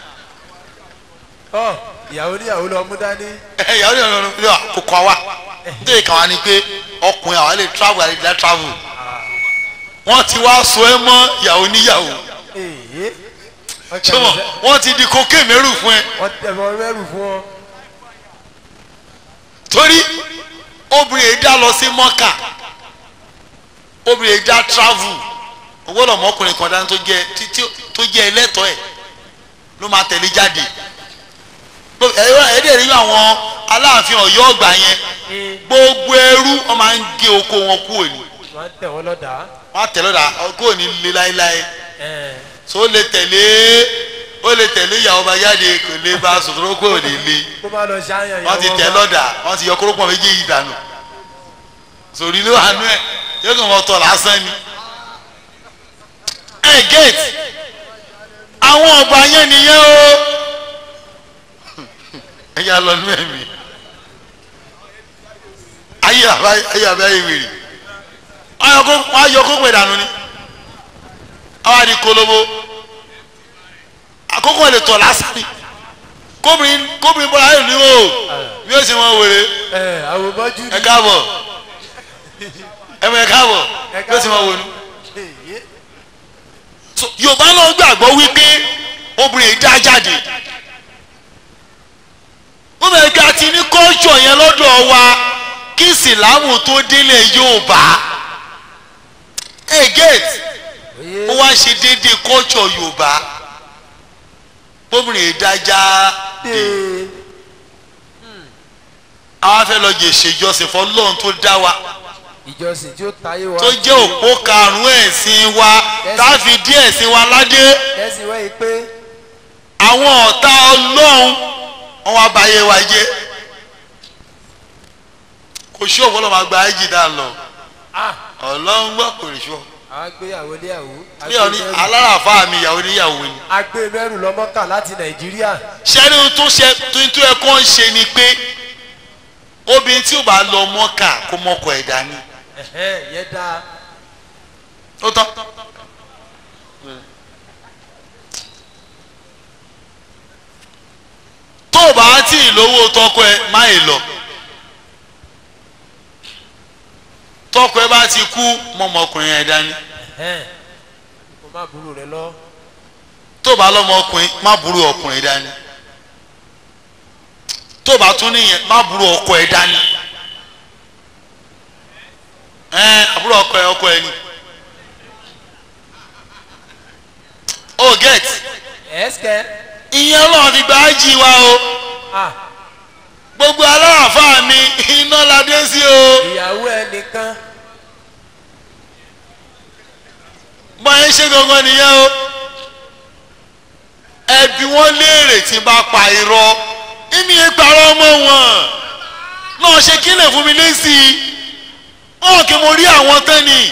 ọ ìyàwó níyàwó lọ mú dání. ẹ ìyàwó ni ọ̀nà ìlú àkókò àwa nítorí kàwá ni pé ọkùnrin àwa lè travel àlè dá travel wọ́n ti wá so ẹ mọ́ ìyàwó níyàwó èyí wọ́n ṣé wọn wọ́n ti di kókè mẹ́rù fún ẹ wọ́n tẹ̀fọ́ mẹ́rù fún ọ. torí obìnrin yìí dá lọ sí mọ́kà obìnrin yìí dá travel owó lọ́mọkùnrin kan dání tó jẹ́ tí- tí- tó jẹ́ ẹlẹ́tọ̀ọ́ ẹ̀ ló máa tẹ̀lé jáde ẹ̀rọ ẹ̀dẹ̀ rí àwọn aláàfin ọ̀yọ́ ọgbà yẹn gbogbo ẹrú wọn máa ń gé oko wọn kúrò ní wọ́n tẹ̀ wọ́n lọ́dà. wọn á tẹ̀lé ọ̀dà kúrò ní lé láéláé ẹ̀ so ó lè tẹ̀lé ó lè tẹ̀lé ìyàwó bá jáde kò lè bá sòtòrò kúrò ní lé kó má lọ ṣáyàn wọ́n ti tẹ̀ lọ́dà wọ́n ti yọ kórópọ̀ méjì yìí dànù sòrí ló wà nú ẹ̀ yóò kàn wọ́n tọ̀ lásán ni. ẹ gate àwọn ọba yẹn nìyẹn o ẹ yà lọ nú ẹ̀mí ayé àbá ayé àbá ayé wèrè wọ́n á yọ kókò ìdànù ni àwọn àdì kolobo àkókò ẹ̀ lè tọ̀ lásán ni kóbìnrin kóbìnrin bọ́lá ayé ni o bí ó sì wọ́n wèrè ẹ̀ àwòmọ́jú ni. ẹ káàbọ̀ ẹ mọ ẹ káàbọ̀ bí ó sì wọ́n wọnú. Èyí. So, yorùbá náà gbàgbọ́ wípé obìnrin yìí dá jáde wọ́n bẹ̀rẹ̀ pé a ti ní kọ́ńtò yẹn lọ́dọ̀ wa kí ìsìlámù tó délé yorùbá ẹ gate ó wá ṣe déédéé kọ́ńtò yorùbá obìnrin yìí dá jáde àwọn afẹ́ lọ jẹ ìṣèjọsìn fọlọ́run tó dá wa ìjọsìn tí ó tayé wa. tó jẹ́ òpó karùn-ún ẹ̀sìn wa tá a fi dí ẹ̀sìn wa ládé kẹ́sì wẹ́yìn pé àwọn ọ̀tá ọlọ́run wọn wá báyé wa jẹ́ kò sí òwò lọ́ọ́ máa gba ayé jìdá lọ ah ọlọ́run gbọ́ kò rí sọ àwọn gbéyàwó níyàwó. bí ọ ní aláràfáà mi ìyàwó níyàwó ni agbé mẹ́rù lọ́mọ́kà láti nàìjíríà. sẹ́ni tó ṣe tuntun ẹ̀ kọ́ ń ṣe ni pé obìnrin tí ò bá lọ mọ́kà kó mọ́kọ ẹ̀ dání ẹ̀hẹ́n yẹn dáa. ó tán tó o bá tí ì lówó tọkọ ẹ má ì lọ tọkọ ẹ bá ti kú mọmọkùnrin ẹ dání ẹ̀hẹ́n kò má burú rẹ lọ. tó o bá lọmọkùnrin má burú ọkùnrin dání tó o bá tún níyẹn má burú ọkọ ẹ dání ẹ àbúrò ọkọ ẹ ọkọ ẹ ni o get ẹ̀ẹ́sìkẹ́. ìyẹn ọlọ́run fi gba ájì wa o ah gbogbo aláàfáà mi iná la dé sí o ìyàwó ẹnìkan. bọ́n ẹ ṣe gangan nìyẹn o ẹbí wọn léèrè tí bá pa irọ́ èmi ẹ parọ́ ọmọ wọn náà ṣe kí lè fún mi lésì wọn kì í mo rí àwọn tán ni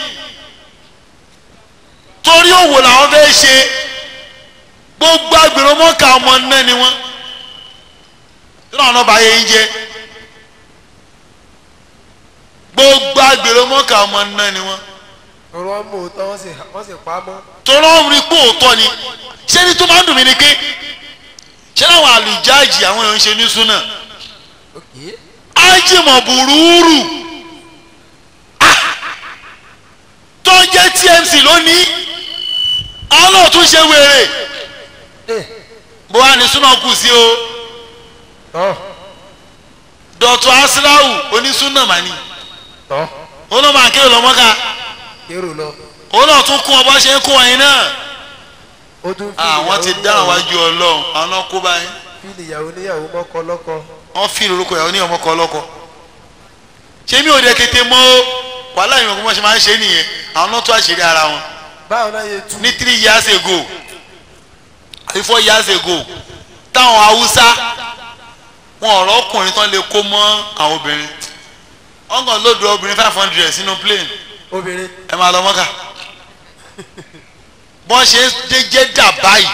torí òwò làwọn fẹ́ ṣe gbogbo agbèrò mọ́ka ọmọ náà ni wọ́n tí náà bá yẹ yín jẹ gbogbo agbèrò mọ́ka ọmọ náà ni wọ́n ọ̀rọ̀ wọn mú òótọ́ wọ́n sì wọ́n sì pa á mọ́. tọ́lọ́ ń rí pé òótọ́ ni ṣé ní tó máa ń dùn mí ni pé ṣé láwọn àlùjáàjì àwọn èèyàn ń ṣe ní súnà òkè. ájìmọ̀ bùrúurù Ah! tó ń jẹ́ tmc lónìí àwọn náà tún ṣe wèrè ẹ bó wà ní súnà kù sí o tọ́ dọ̀tún asilawu onísúnà màní tọ́ ó náà máa kéwòn lọ́mọ́ká kérò lọ. òun náà tún kún ọ bá ṣe ń kún ọyìn náà ó tún fi àwọn ti dáhùn wájú ọlọ́run àwọn náà kó báyìí fíìlì ìyàwó níyàwó mọ́kọ lọ́kọ wọ́n fi lórúkọ ìyàwó ní ọmọkọ ọlọ́kọ ṣé mi ò dé tètè mọ́ wàhálà ìwọ̀n kó mọ̀ ṣe máa ń ṣe nìyẹn àwọn náà tó àṣírí ara wọn báwo náà yẹ tú ní three years ago àbí four years ago táwọn haúsá wọn ọ̀rọ̀ ọkùnrin tán lè kó mọ́ àwọn obìnrin wọ́n kàn lóòdù obìnrin five hundred sínú plane obìnrin ẹ máa lọ mọ́kà bọ́n ṣe dé jẹ́dà báyìí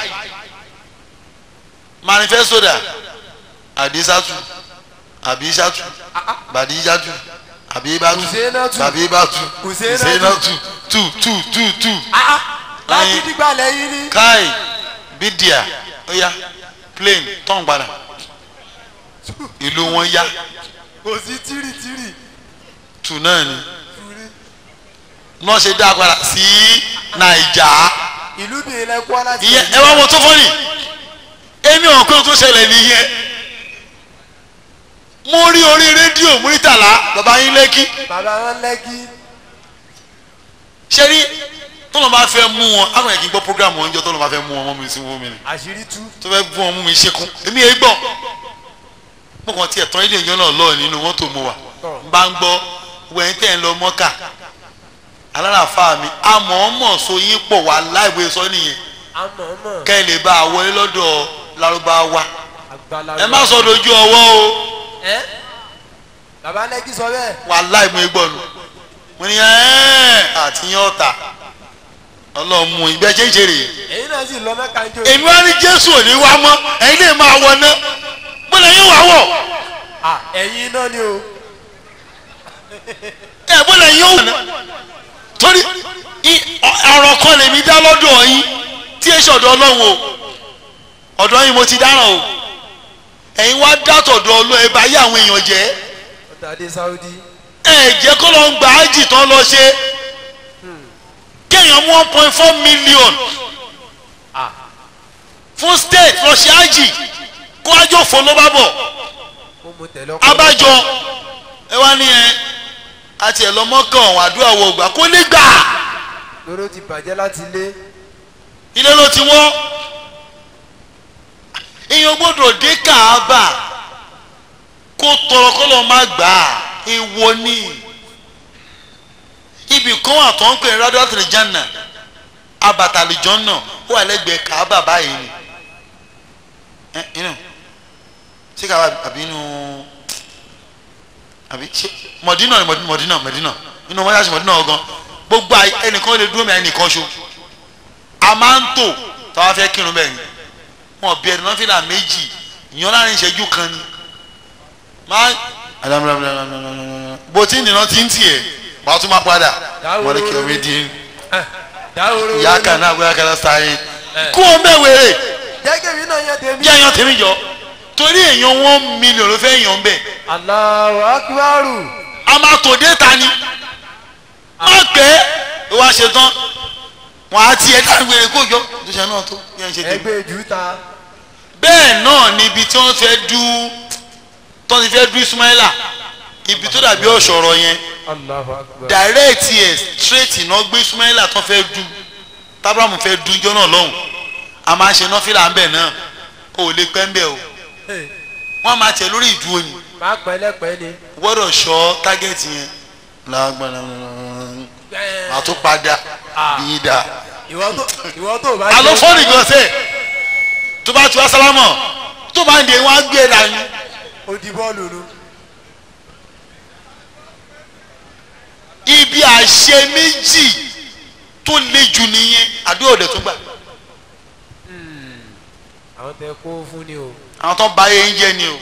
manifesto dà àdísátù àbísátù bàdíjátù àbíbátù Hùsẹ́nátù. bàbíbátù Hùsẹ́nátù. Hùsẹ́nátù tù tù tù tù láti Ẹyin. dìgbà lẹ́yìn ní. káì bídíà ó yá plane tán padà ìlú wọn yá kò sí tìrìtìrì tù náà ni tùrí náà ṣe dá padà sí nàìjà ìlú bìí lẹ́kọ́ láti. ìyẹn ẹ wá wọn tó fọ́nì èmi ọ̀kan tó ṣẹlẹ̀ nìyẹn mo rí orí rédíò múrítàlá bàbá yín lẹ́kí bàbá wọn lẹ́kí ṣé rí tọ́lọ́ bá fẹ́ mú wọn àwọn yẹn kì í gbọ́ program wọn jọ tọ́lọ́ bá fẹ́ mú wọn mọ́ mi sí wọ́n mi ni àṣírí tú tó fẹ́ gún wọn mú mi ṣekún èmi yẹn gbọ́ mo kàn tiẹ̀ tán ilé ìjọ náà lọ́ọ̀ nínú mọ́tò mo wà n bá ń gbọ́ wẹ̀yìn tẹ̀ ń lọ mọ́kà aláràfáà mi àmọ́ọ́mọ́ so yín pọ̀ wá láìwé sọ nìyẹn àmọ̀ọ́mọ̀ kẹ́ ẹ lè bá a wọlé lọ́dọ̀ lárúbáwá àgbàlagbà. ẹ má sọ dojú ọwọ́ o ẹ bàbá lẹ́kí sọ bẹ́ẹ̀ wà láìmú igbọ́nu mo ní ẹ́ẹ́ àti yín ọ̀tà ọlọ́mú ìgbẹ́ jẹ́jẹ́ rèé èyí náà sì lọ mẹ́ka jó. èmi wá ní jésù ò ní wá mọ́ ẹ̀yin lè máa wọ ná bọ́lá yín wà wọ̀ à ẹ̀yin náà ni o ẹ̀ bọ́lá yín ó wọ̀ ná torí i- ọ- ọ̀rọ̀ kan lèmi dá lọ́dọ̀ yín tí èsì ọ̀dọ̀ ọlọ́run o ọ̀dọ̀ yín mo ti dáràn o ẹ̀yin wá dátọ̀dọ̀ ọlọ́ ẹ bá yé àwọn èèyàn jẹ́ ọ̀tàdé sáúdí ẹ jẹ́ kó lọ ń gba ájì tán lọ ṣe kéèyàn mú one point four million à fún state lọ ṣe ájì kó ájò fò ló bá bọ̀ mo mú tẹ̀lé ọkọ. abájọ ẹ wá ní ẹ àti ẹ lọ mọ́kàn ọ̀hún àdúrà wọ ògbà kó lè gbà lóró ti bàjẹ́ láti lé ilé ló ti wọ́n èèyàn gbọ́dọ̀ dé kàába kó tọrọ kó lọ má gbà á èèwọ̀ ni ibì kan wà tó ń pè ní rádíò àtìlẹjánà abatàlìjọ náà ó wà lẹ́gbẹ̀ẹ́ kàába báyìí ni ẹ inú ṣé kàába àbí inú àbí ṣé mọ̀dínà ni mọ̀dínà mọ̀dínà mọ̀dínà inú wọn yà sí mọ̀dínà ọgán gbogbo àyè- ẹnìkan lè dúró mi ẹnìkan ṣo a máa ń tò táwa fẹ́ kírun bẹ́ẹ̀ ni wọn bí ẹni nọ́fìlà méjì ìyọ́n láàrin ìṣẹ́jú kan ni máa bó tí nìran ti ń tiẹ̀ máa tún máa padà wọ́n ní kí omi dín dáhùrú ìyá kan náà gbé akẹ́lẹ́ sáyé kú o bẹ́ẹ̀ wéré jẹ́gẹ́ mi náà yẹ tèmi. jẹ́ èèyàn tèmi jọ torí èèyàn one million ló fẹ́ èèyàn bẹ́ẹ̀ Allahu akbaru a máa tò dé ta ni má pẹ́ ó wá ṣe tán wọn á tiẹ̀ dáhùn wéré kó jọ tó ṣe náà tó yẹn ṣe tèmi ẹgbẹ́ ìjú ta bẹ́ẹ̀ náà ni ibi tí wọ́n fẹ́ dú tó ti fẹ́ dú Ismaila ibi tó dàbí ọ̀ṣọ̀rọ̀ yẹn Allahu akbar. direct yẹ straight iná gbé Ismaila tó fẹ́ dú tábàmù fẹ́ dú ijọ́ náà lọ́hùn a máa ń ṣe nọ́fìlà ńbẹ̀ náà o ò lè pẹ́ ńbẹ̀ o Hey, wọ́n máa tẹ̀ lórí ìdúró ni máa pẹ́lẹ́pẹ́ ni. gbọ́dọ̀ ṣọ́ tágẹ́ẹ̀tì yẹn lágbára àtúpadà bí dá ìwọ tó ìwọ tó bá alo fọ́ọ̀nì gan sẹ́ẹ̀ tó bá tu asálámọ̀ tó bá ń de wọn á gbé e dání. ó di bọ́ọ̀lù nu. ibi àṣẹ méjì tó le jù nìyẹn àdúrà ọ̀dẹ̀ tó gbà àwọn tẹ kó fún ni o. àwọn tó bá yẹn jẹ ni o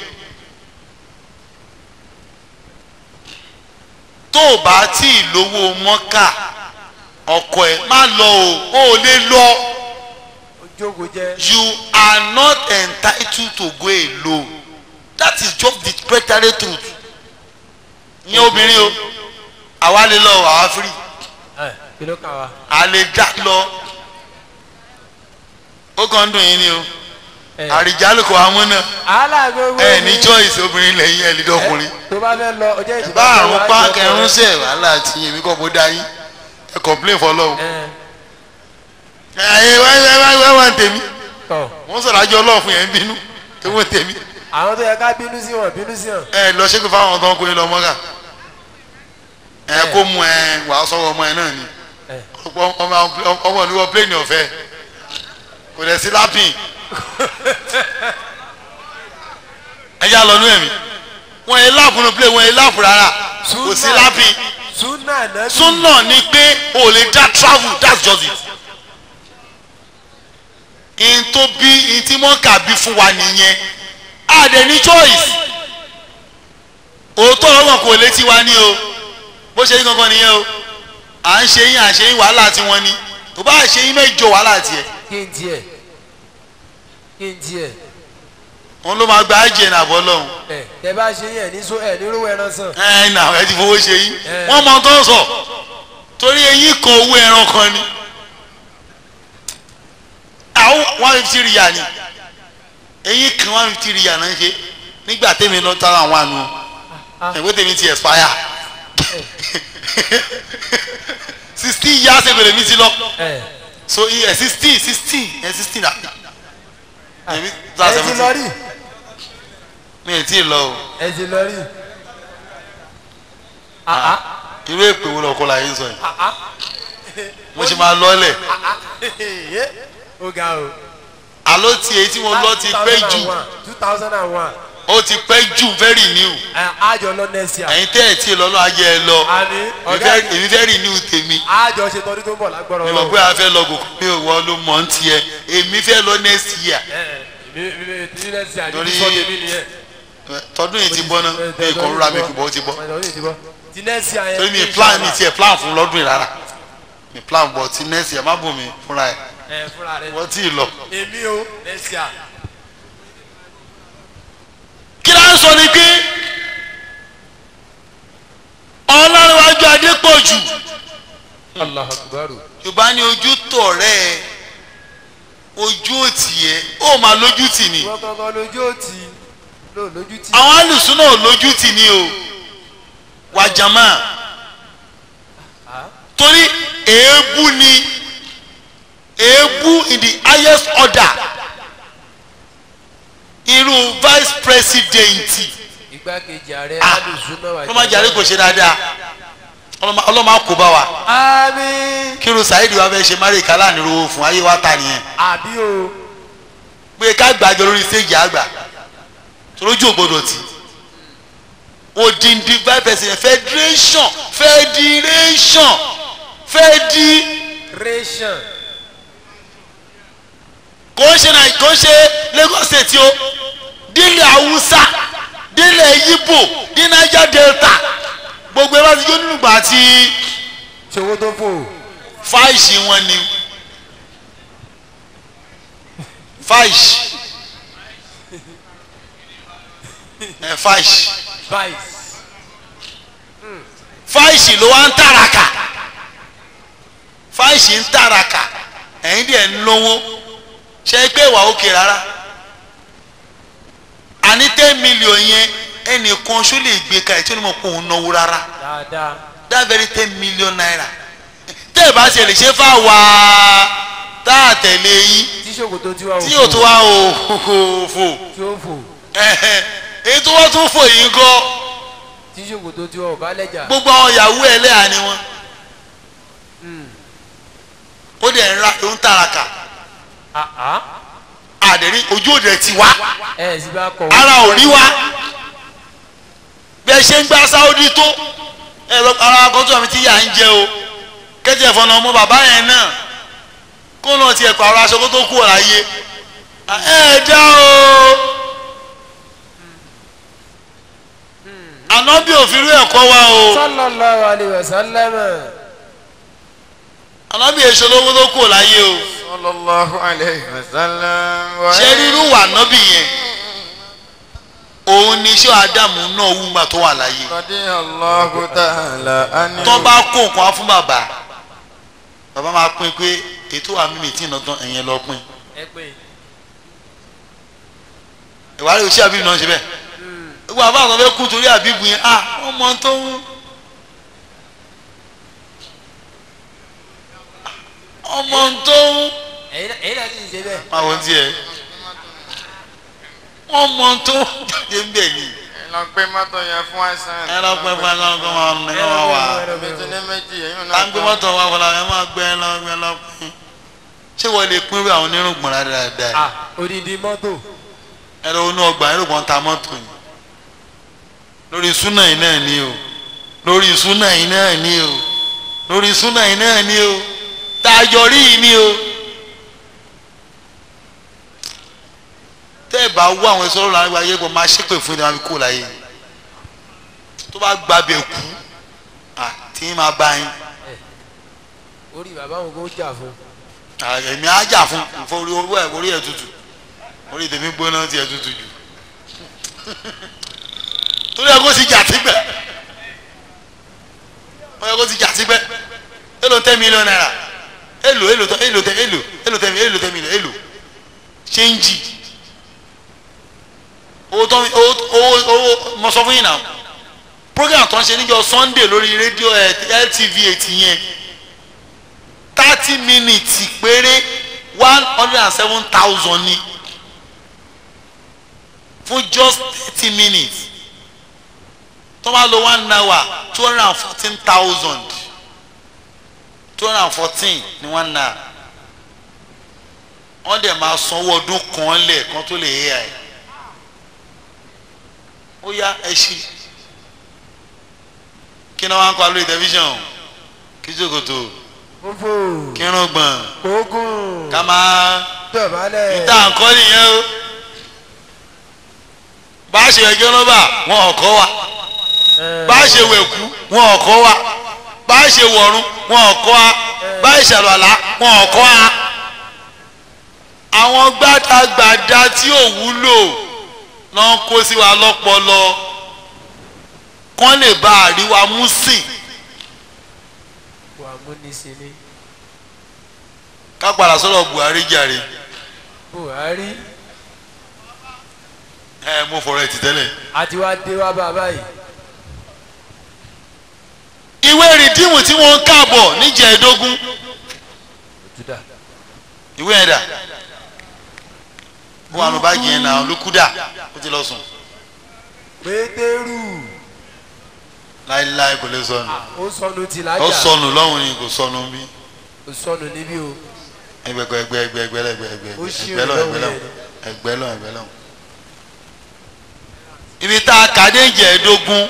tó o bá tí ì lówó mọ́kà ọkọ ẹ má lọ o o ò lè lọ ó jókòó jẹ. you are not entitled to go alone that is just the preparatory truth ìyẹn obìnrin o àwa lè lọ àwa free ẹ kí ló kàn wá. a lè dá lọ ó kàn ń dùn yín ni o ẹ àrìjálù kò àwọn náà alágbègbè ẹ ní choice obìnrin lẹ́yìn ẹ lè dọkùnrin tó bá fẹ́ lọ ọjọ́ ìṣèjọba bá àrùn pa kẹrún sẹ wàhálà tí èmi kọ́ bó dá yín ẹ complain fọlọ́run ẹ ẹ wá wá wá wá wá ń tèmi tọ̀ wọ́n sọ̀rọ̀ àjọ ọlọ́run fún yẹn ń bínú ewu ń tèmi àwọn tó yẹ ká bínú sí wọn bínú sí wọn. ẹ lọ ṣépè fáwọn tó ń kó yín lọ mọ́gà ẹ kó mu ẹ wàá sọ̀rọ̀ ọmọ ẹ náà ni ẹ ọmọ ọmọ ọmọ ní wọ́n pléènì ọ̀fẹ́ kò dẹ̀ sí lápìn ẹ já lọ nú ẹ̀mí wọ́n yẹ láàpù nù pléènì wọ́n yẹ láàpù rárá kò sí lápìn súnà náà súnà ni pé o lè dá travel that's just it in tó bí in tí mọ́kà bí fún wa nìyẹn a dẹ̀ ní choice òótọ́ ọlọ́gbọ̀n kò létí wa ní o bó ṣe yín gangan nìyẹn o à ń ṣe yín à ń ṣe yín wàhálà tí wọ́n ní tó bá ṣe yín mẹ́jọ wàhálà tiẹ̀ kí n tiẹ̀ kí n tiẹ̀ wọn ló máa gba àjẹ nàbọ̀ lọ́hùn ẹ tẹ bá ṣe yẹn ní so ẹ ní rówó ẹran sàn. ẹ nà ẹ ti fowó ṣe yín Eh. wọ́n mọ tó ń sọ torí eyín kan owó ẹran kan ni àwọn one fifty rìyà ni eyín kan one fifty rìyà náà ń ṣe nígbà tèmi lọ tara àwọn àánú ẹgbẹ́ tèmi ti expire sixteen years ago lèmi ti lọ ẹ so iye sixteen sixteen ẹ sixteen na èmi ẹ ta ti lọ seventeen rí mi ì tí ì lọ o ẹ ti lọ rí. àá irú èpè wo lọkọ la yín sọ yìí mo ṣe máa lọ́lẹ̀ ó ga o. àló ti èyí tí mo lọ ti pẹ́ jù two thousand and one ó ti pẹ́ jù very new àjọ lọ next year. ẹ̀yin tẹ́ ẹ̀ tí ì lọ́lọ́ ayé ẹ lọ àní èmi ọ̀gá fẹ́- èmi fẹ́ renew tèmi àjọ ṣe tọdún tó ń bọ̀ lágbọ́rọ̀ mi mọ̀ pé a fẹ́ lọ gòkè mi ò wọ́n ló mọ̀ ń tiẹ̀ èmi fẹ́ lọ next year mi mi ti next year Torí- ní sọ́dẹ̀ mi nìyẹn. tọdún yìí ti bọ́ náà mi ì kàn rúra mi kò bọ́ ó ti bọ́ Tọdún yìí ti bọ́. ti next year yẹn. torí mi plan mi tiẹ̀ plan fún lọ́dún yìí rárá mi plan bọ̀ ti next year má bù mí fúnra ẹ̀ ẹ fúnra rẹ. wọ́n tí ì lọ. èmi o next year. kí ló ń sọ ni pé ọlọ́runwájú adépọ̀jù Allahu Akbar. yorùbá ní ojú tọ̀ rẹ̀ ẹ ojú òtì ẹ ó máa lójú tì ní wọ́n kankan lójú òtí ló lójú tí. àwọn alùsùn náà lójú tì ní o wàjàmá torí èébú ni èébú in the highest order irú vice president igbákejì ààrẹ Ah, alùsùnà wà. ọlọ́mọ jàre kò ṣe dáadáa ọlọ́mọ ọlọ́mọ á kó bá wa àmín. kírun saheed wa fẹ́ ṣe mari kala nírúwó fún ayé wa ta nìyẹn àbí o. pé ká gbàjọ lórí stage àgbà torójú ògbódò tí odindi vice president federation federation federation kò ń ṣe náà kò ń ṣe Lagos state o dílé Haúsá dílé Yíbò ní Niger Delta gbogbo ẹ bá ti jó nínú ìgbà tí ṣòwò tó fò. fáìsì wọn ni fáìsì ẹ fáìsì vice. fáìsì ló wá ń tàràkà fáìsì ń tàràkà ẹ̀yin díẹ̀ ń lówó ṣe é pé ìwà òkè rárá àní ten million yẹn ẹnìkan ṣó lè gbé ka ẹ̀ tí ó ní mọ̀ pé òun náwó rárá dáadáa. that very ten million naira tẹ́ ẹ bá ṣe lè ṣe fà wá tá a tẹ̀lé yín tí ṣòkòtò tí wà ó tí yóò tó wá o fò tí ó fò. ẹ̀hẹ̀, èyí tó wọ́n tún fò yìí gan tí ṣòkòtò tí wà ó bá lẹ́jà. gbogbo àwọn yahoo ẹlẹ́yà ni wọ́n ó dẹ̀ ń ra ló ń tàràkà àá. àdẹ̀rí ojú òde ti wá ẹ ẹ sì bá kọ̀ ara ò rí wá bẹ́ẹ̀ ṣe ń gbá sáódì tó ẹ̀rọ ara akọ́tún àmì tí yà ń jẹ o kẹ́tì ẹ̀fọn náà ọmọ bàbá yẹn náà kó náà tiẹ̀ pààrọ̀ aṣọ kó tó kú ọ̀la yé ẹ̀ dá o ànábì òfin rú ẹ̀kọ́ wa o sallallahu alayhi wa sallam. ànábì èso lówó tó kú ọ̀la yé o sallallahu alayhi wa sallam. wa- ṣé rírú wà nábì yẹn òun ni iṣẹ́ àdàmú náà wú mà tó wà láyé radiyallahu ta'ala anhu. tó bá kó nǹkan wá fún bàbá bàbá máa pín pé ètò àmì mi tí ì nàtàn ẹ̀yẹn lọ pín ẹ pé ìwà rẹ̀ òṣì àbíbù náà ṣe bẹ́ẹ̀ gbogbo àbá àwọn fẹ́ kú torí àbíbù yẹn à wọ́n mọ tó ń ọmọ tó ń ẹ̀yin náà ẹ̀yin náà sì ń ṣe bẹ́ẹ̀. máa wọ́n tiẹ̀ ọmọ tó ń jáde ń bẹ̀ ni ẹ lọ gbé mọ́tò yẹn fún àìsàn. ẹ lọ pẹ́ fún ẹ lọ́kọ́ máa ń ẹ máa wà Ibi tí ní méjì èyí náà. á ń gbé mọ́tò wa fọlá ẹ máa gbé ẹ lọ gbé lọ pín ṣé wọ́n lè pín bí àwọn onírùngbọ̀n dáadáa ah odidi mọ́tò. ẹ lọ inú ọgbà irùngbọ̀n ta mọ́tò yìí lórí súnà yìí náà ni o lórí súnà yìí náà ni o lórí súnà yìí náà ni o tá a jọ rí yìí ni o tẹ́ ẹ bá wú àwọn ẹ̀sọ́ lọ́la nígbà yẹ kó máa ṣépè fún ìdáwọ́ kó láyé tó bá gbàbẹ̀ kú àti máa bá yín orí bàbá òun kò jà fún. èmi á jà fún ìfọwọ́rí owó ẹ̀ orí ẹ̀ tutù orí tèmi gbóná tiẹ̀ tutù jù torí ẹ kó ti jà síbẹ̀ ó yẹ kó ti jà síbẹ̀ èlò tẹ́ mílíọ̀nù náírà èlò èlò tẹ́ èlò tẹ́ èlò èlò tẹ́ èlò tẹ́ mílíọ̀nù èlò ṣéǹjì owó tó owó owó owó mo sọ fún yín náà program tó ń ṣe níjọ́ Sunday lórí rédíò ẹ LTV eighty yẹn thirty minutes péré one hundred and seven thousand ni fún just thirty minutes tó bá lo one hour two hundred and fourteen thousand two hundred and fourteen ní one hour wọ́n dẹ̀ máa sanwó ọdún kan lẹ̀ kan tó lè yé ẹ̀ ó yá ẹ ṣí kí ni wọ́n á kọ́ lórí tẹlifíṣàn kí jòkòtò fúnfò kí irun gbọ̀n kókùn ká máa dọ̀bálẹ̀. níta nǹkan nìyẹn o bá a ṣe ẹjọ́ lọ́ba wọn ò kọ́ wa bá a ṣe wẹ̀kú wọn ò kọ́ wa bá a ṣe wọ̀run wọn ò kọ́ wa bá a ṣe àlọ́lá wọn ò kọ́ wa àwọn gbàdàgbàdà tí ò wúlò náà kó sí wa lọ́pọlọ kán lè bá àríwá mú sìn wà múnisìn ká padà sọ̀rọ̀ Buhari jàre Buhari ẹ mo fọ̀rọ̀ ẹ̀ ti tẹ́lẹ̀. àti wá dé wá bá a báyìí. ìwé rìdíìmù tí wọ́n ń káàbọ̀ níjẹ̀ẹ́dógún Juda. ìwé ẹ̀dà ó wà ní báàgì yẹn náà olùkúdà ó ti lọ sùn pétérù láéláé kò lè sọnù ó sọnù ti lájà ó sọnù lọ́hùn ni kò sọnù bí ó sọnù níbí o ẹgbẹgbẹ ẹgbẹ ẹgbẹ ẹgbẹ ẹgbẹ ẹgbẹ Ó ṣì ẹgbẹ lọ lọ́hùn ẹgbẹ lọ yẹn. ẹgbẹ lọ ẹgbẹ lọ. ibi tá a kà dé ìjẹ̀ẹ́dógún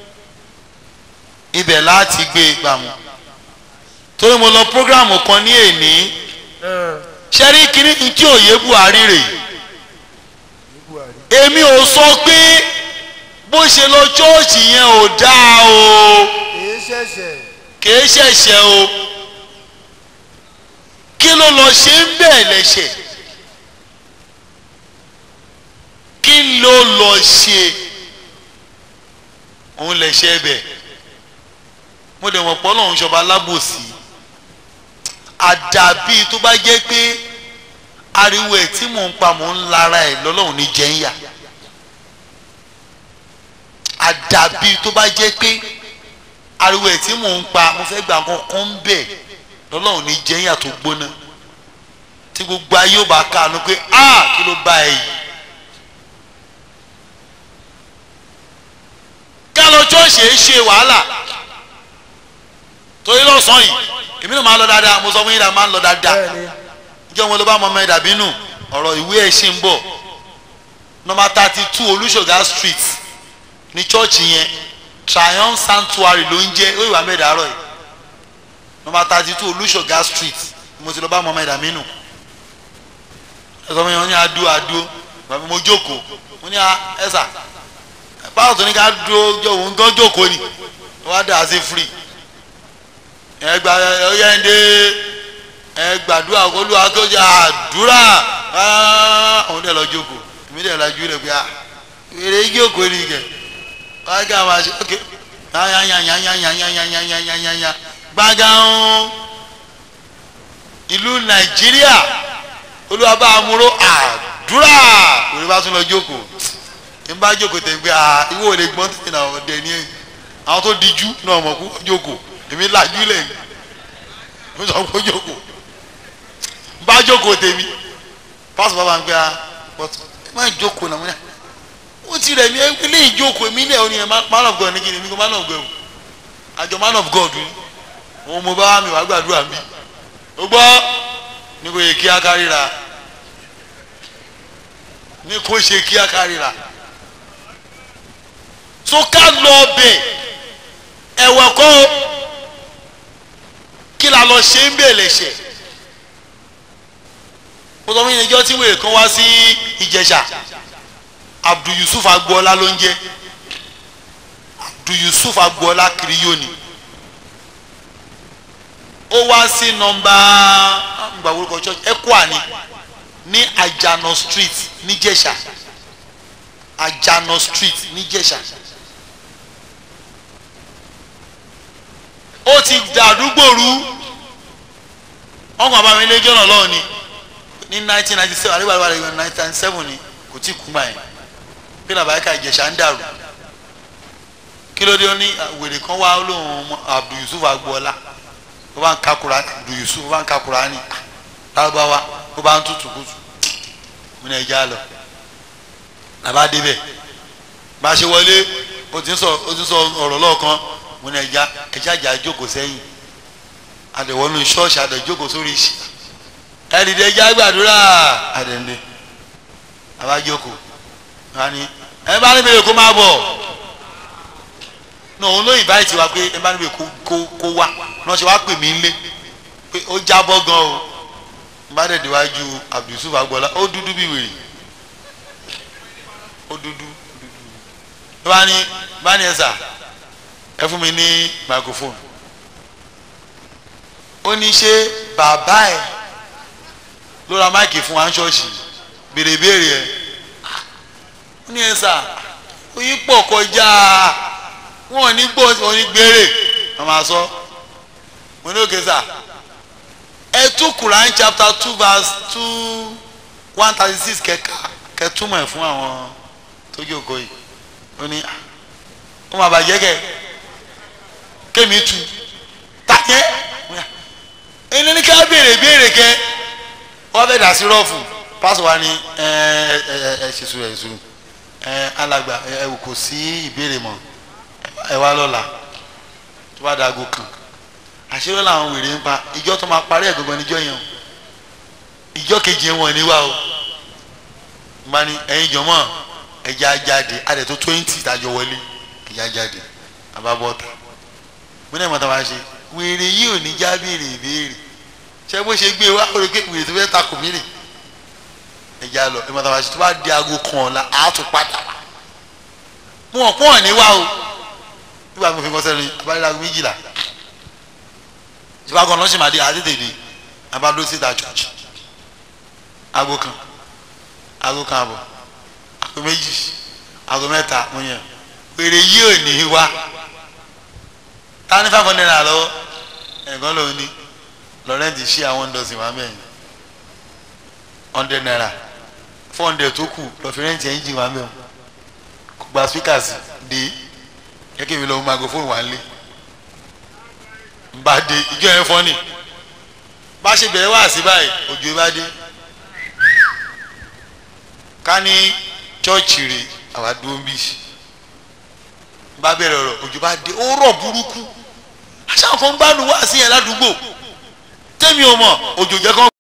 ibẹ̀ láti gbé e gbàmù torí mo lọ prógráàmù kan ní èní ṣẹ́rí kínní tí òye Buhari rèé ní Buhari. èmi ò sọ pé bó ṣe lọ chọ́ọ̀chì yẹn ò dáa o èyí ṣẹ̀ṣẹ̀ kìí ṣẹ̀ṣẹ̀ o kí ló lọ ṣe ń bẹ̀ lẹ́ṣẹ̀ kí ló lọ ṣe òun lẹ́ṣẹ̀ bẹ̀ mo dẹ̀ mọ̀ pọ́ lọ́hún ṣọba alábòsí àdàbí tó bá jẹ́ pé ariwo ẹ̀ tí mò ń pa mò ń lara ẹ̀ lọ́lọ́run ní jẹ́ ń yà àdàbí tó bá jẹ́ pé ariwo ẹ̀ tí mò ń pa mo fẹ́ gbà kankan ń bẹ̀ lọ́lọ́run ní jẹ́ ń yà tó gbóná tí gbogbo ayé ò bá kànú pé a kí ló bá ẹ yìí ká lọ ṣọ́ọ̀ṣì ẹ̀ ṣe wàhálà torí lọ́sàn-án yìí èmi náà máa ń lọ dáadáa mo sọ fún yín dáa máa ń lọ dáadáa bẹ́ẹ̀ni jẹ́ wọn ló bá mọ ọmọ ẹ̀dà bínú ọ̀rọ̀ ìwé ẹ̀ ṣì ń bọ̀ nọmba thirty two olùṣọ́gà street ní chọ́ọ̀chì yẹn triumph sanctuary ló ń jẹ́ ó ìwà mẹ́ẹ̀dà àárọ̀ yìí nọmba thirty two olùṣọ́gà street mo ti lọ bá mọ ọmọ ẹ̀dà bínú ẹ sọ fún mi wọn ní adó adó bàbá mo jókòó mo ní ẹsà báwo tó ní ká dúró jọ òun gán jókòó ni wọ́n á dà á sí free ẹ gba ẹ yẹn dé ẹ gbàdúrà olúwa tó jẹ àdúrà àwọn dẹ̀ lọ jókòó èmi dẹ̀ lajú rẹ̀ pé èrè jókòó ni kẹ̀ wọ́n á gé àwọn àṣẹ ok yányányányányányányányányányányá gbàgán ìlú nàìjíríà olúwa bá amúró àdúrà òní bá tún lọ jókòó ní bá jókòó tẹ̀ pé ìwọ ò lè gbọ́n tètè náà ọ̀dẹ̀ ni àwọn tó dijú náà mọ̀ kó jókòó èmi lajú lẹ̀ mo sọ pé jókòó bá jókòó tèmi pásítọ̀ bàbá ń gbé a but ẹ má jókòó náà mo ní à ó ti rẹ̀ mí ilé ìjókòó mi lẹ̀ ọ́ ni ẹ̀ man of God ní kí ni mi kò man of God o àjọ man of God ni òun mo bá wà mí wàá gbàdúrà mi ó gbọ́ ní kò yẹ kí á kárìíra ní kò ṣe kí á kárìíra so ká lọ bẹ̀ ẹ̀wẹ̀ kọ́ o kí la lọ ṣe ń bẹ̀ lẹ̀ṣẹ̀ mo sọ fún yín níjọ́ tí wèrè kan wá sí Ìjẹ̀ṣà Abdul Yusuf Agboola ló ń jẹ́ Abdul Yusuf Agboola kiriyoni ó wá sí nọ́mbà ngbà orúkọ church Ekwa ni ní Ajano street níjẹ̀ṣà Ajano street níjẹ̀ṣà ó ti dàdúgbò rú ọkàn bá mi lé jọ́nà lọ́wọ́ ni ní nineteen ninety seven àríwá àríwá àríwá nineteen ninety seven ni kò tí kú báyìí bí làbáyíká ìjẹ̀ṣà ń dàrú kí ló dé ó ní wèrè kan wá lóhùn Abdul Yusuf Agboola ó bá ń ka Kùránì Abdul Yusuf ó bá ń ka Kùránì lárúbáwá ó bá ń tutù kutù mo ní ẹja lọ làbá débẹ̀ bá a ṣe wọlé o ti ń sọ o ti ń sọ ọ̀rọ̀ lọ́ọ̀kan mo ní ẹja ẹja jà jókòó sẹ́yìn àdẹ̀wọ́nú ṣọ́ọ̀ṣì àdẹ̀jókòó sórí ìṣì ẹ̀rìndẹ̀ ẹja gbàdúrà àdẹ̀ǹdẹ̀ àbájókòó wọn ni ẹ bá níbi èkó máa bọ̀ náà òun ló invite wa pé ẹ bá níbi èkó kó wá náà ṣe wá pè mí lé pé ó jábọ́ gan o n bá dẹ̀ déwájú Abdulsuf Agboola ó dúdú bí wèrè ó dúdú bá ní bá ní ẹ sà ẹ fún mi ní microphone ó ní ṣe bàbá ẹ ló ra máìkì fún wa ń ṣọ́ọ̀ṣì béèrè béèrè ẹ ó ní ẹ sà oyin pọ̀ kọjá wọn ò ní gbọ́ wọn ò ní gbére wọn máa sọ mo ní òkè sà ẹ tú Quran chapter two verse two one thirty six kẹka kẹtúmọ̀ ẹ̀ fún àwọn tó jókòó yìí ó ní ó máa bàjẹ́ kẹ kémi tu tàjẹ́ ẹni ní ká béèrè béèrè kẹ wọ́n fẹ́ dà sí rọ́ọ̀fù pásọ̀ wa ni ẹ ẹ ẹ ṣe sùúrù ẹ sùúrù ẹ alàgbà ẹ kò sí ìbéèrè mọ́ ẹ wá lọ́la tó bá dago kan àṣírí làwọn wèrè ń pa ìjọ tó máa parí ẹ̀gbọ́n níjọ́ yẹn o ìjọ kejì wọn ní wá o bá ní ẹ̀yin jọ̀mọ́ ẹja jáde adẹ tó twenty tàjọ wọlé ẹja jáde àbábọ́ta mo náà mọ̀ tá a máa ṣe wèrè yìí ò ní já béèrè ìbéèrè ṣé bó ṣe gbé wá ó rí pé wèrè tó fẹ́ takò mí rè ẹja lọ ẹ mọ̀ tá a máa ṣe tó bá di aago kan ọ̀la á tún padà wá mo hàn pọ́n ní wá o nígbà mi fi kọ́ sẹ́nu abáyé aago méjìlá ìfipá kan lọ́sìn máa di àdédèdè abádó síta church aago kan aago kan àbọ̀ aago méjì aago mẹ́ta mo yàn wèrè yìí ò ní wá ta ní five hundred naira lọ́wọ́ ẹ̀gbọ́n lòun ní lọ́rẹ́ǹtì ṣí àwọn dọ̀sìn wá mẹ́rin hundred naira four hundred tó kù lọ́fẹ̀rẹ́ǹtì ẹ̀yìn jì wá mẹ́rin kò gba speakers dé kẹ́kẹ́ mi lọ́wọ́ microphone wà lé bá dé ìjọ yẹn fọ́ ni bá ṣe bẹ̀rẹ̀ wá sí báyìí òjò bá dé ká ní chọ́ọ̀chì rè àwa dúró ń bí bá bẹ̀rẹ̀ ọ̀rọ̀ òjò bá dé ó rọ̀ burúkú aṣáà kan gbádùn wá sí yẹn ládùúgbò tẹ́mi ò mọ̀ òjò jẹ́ kán.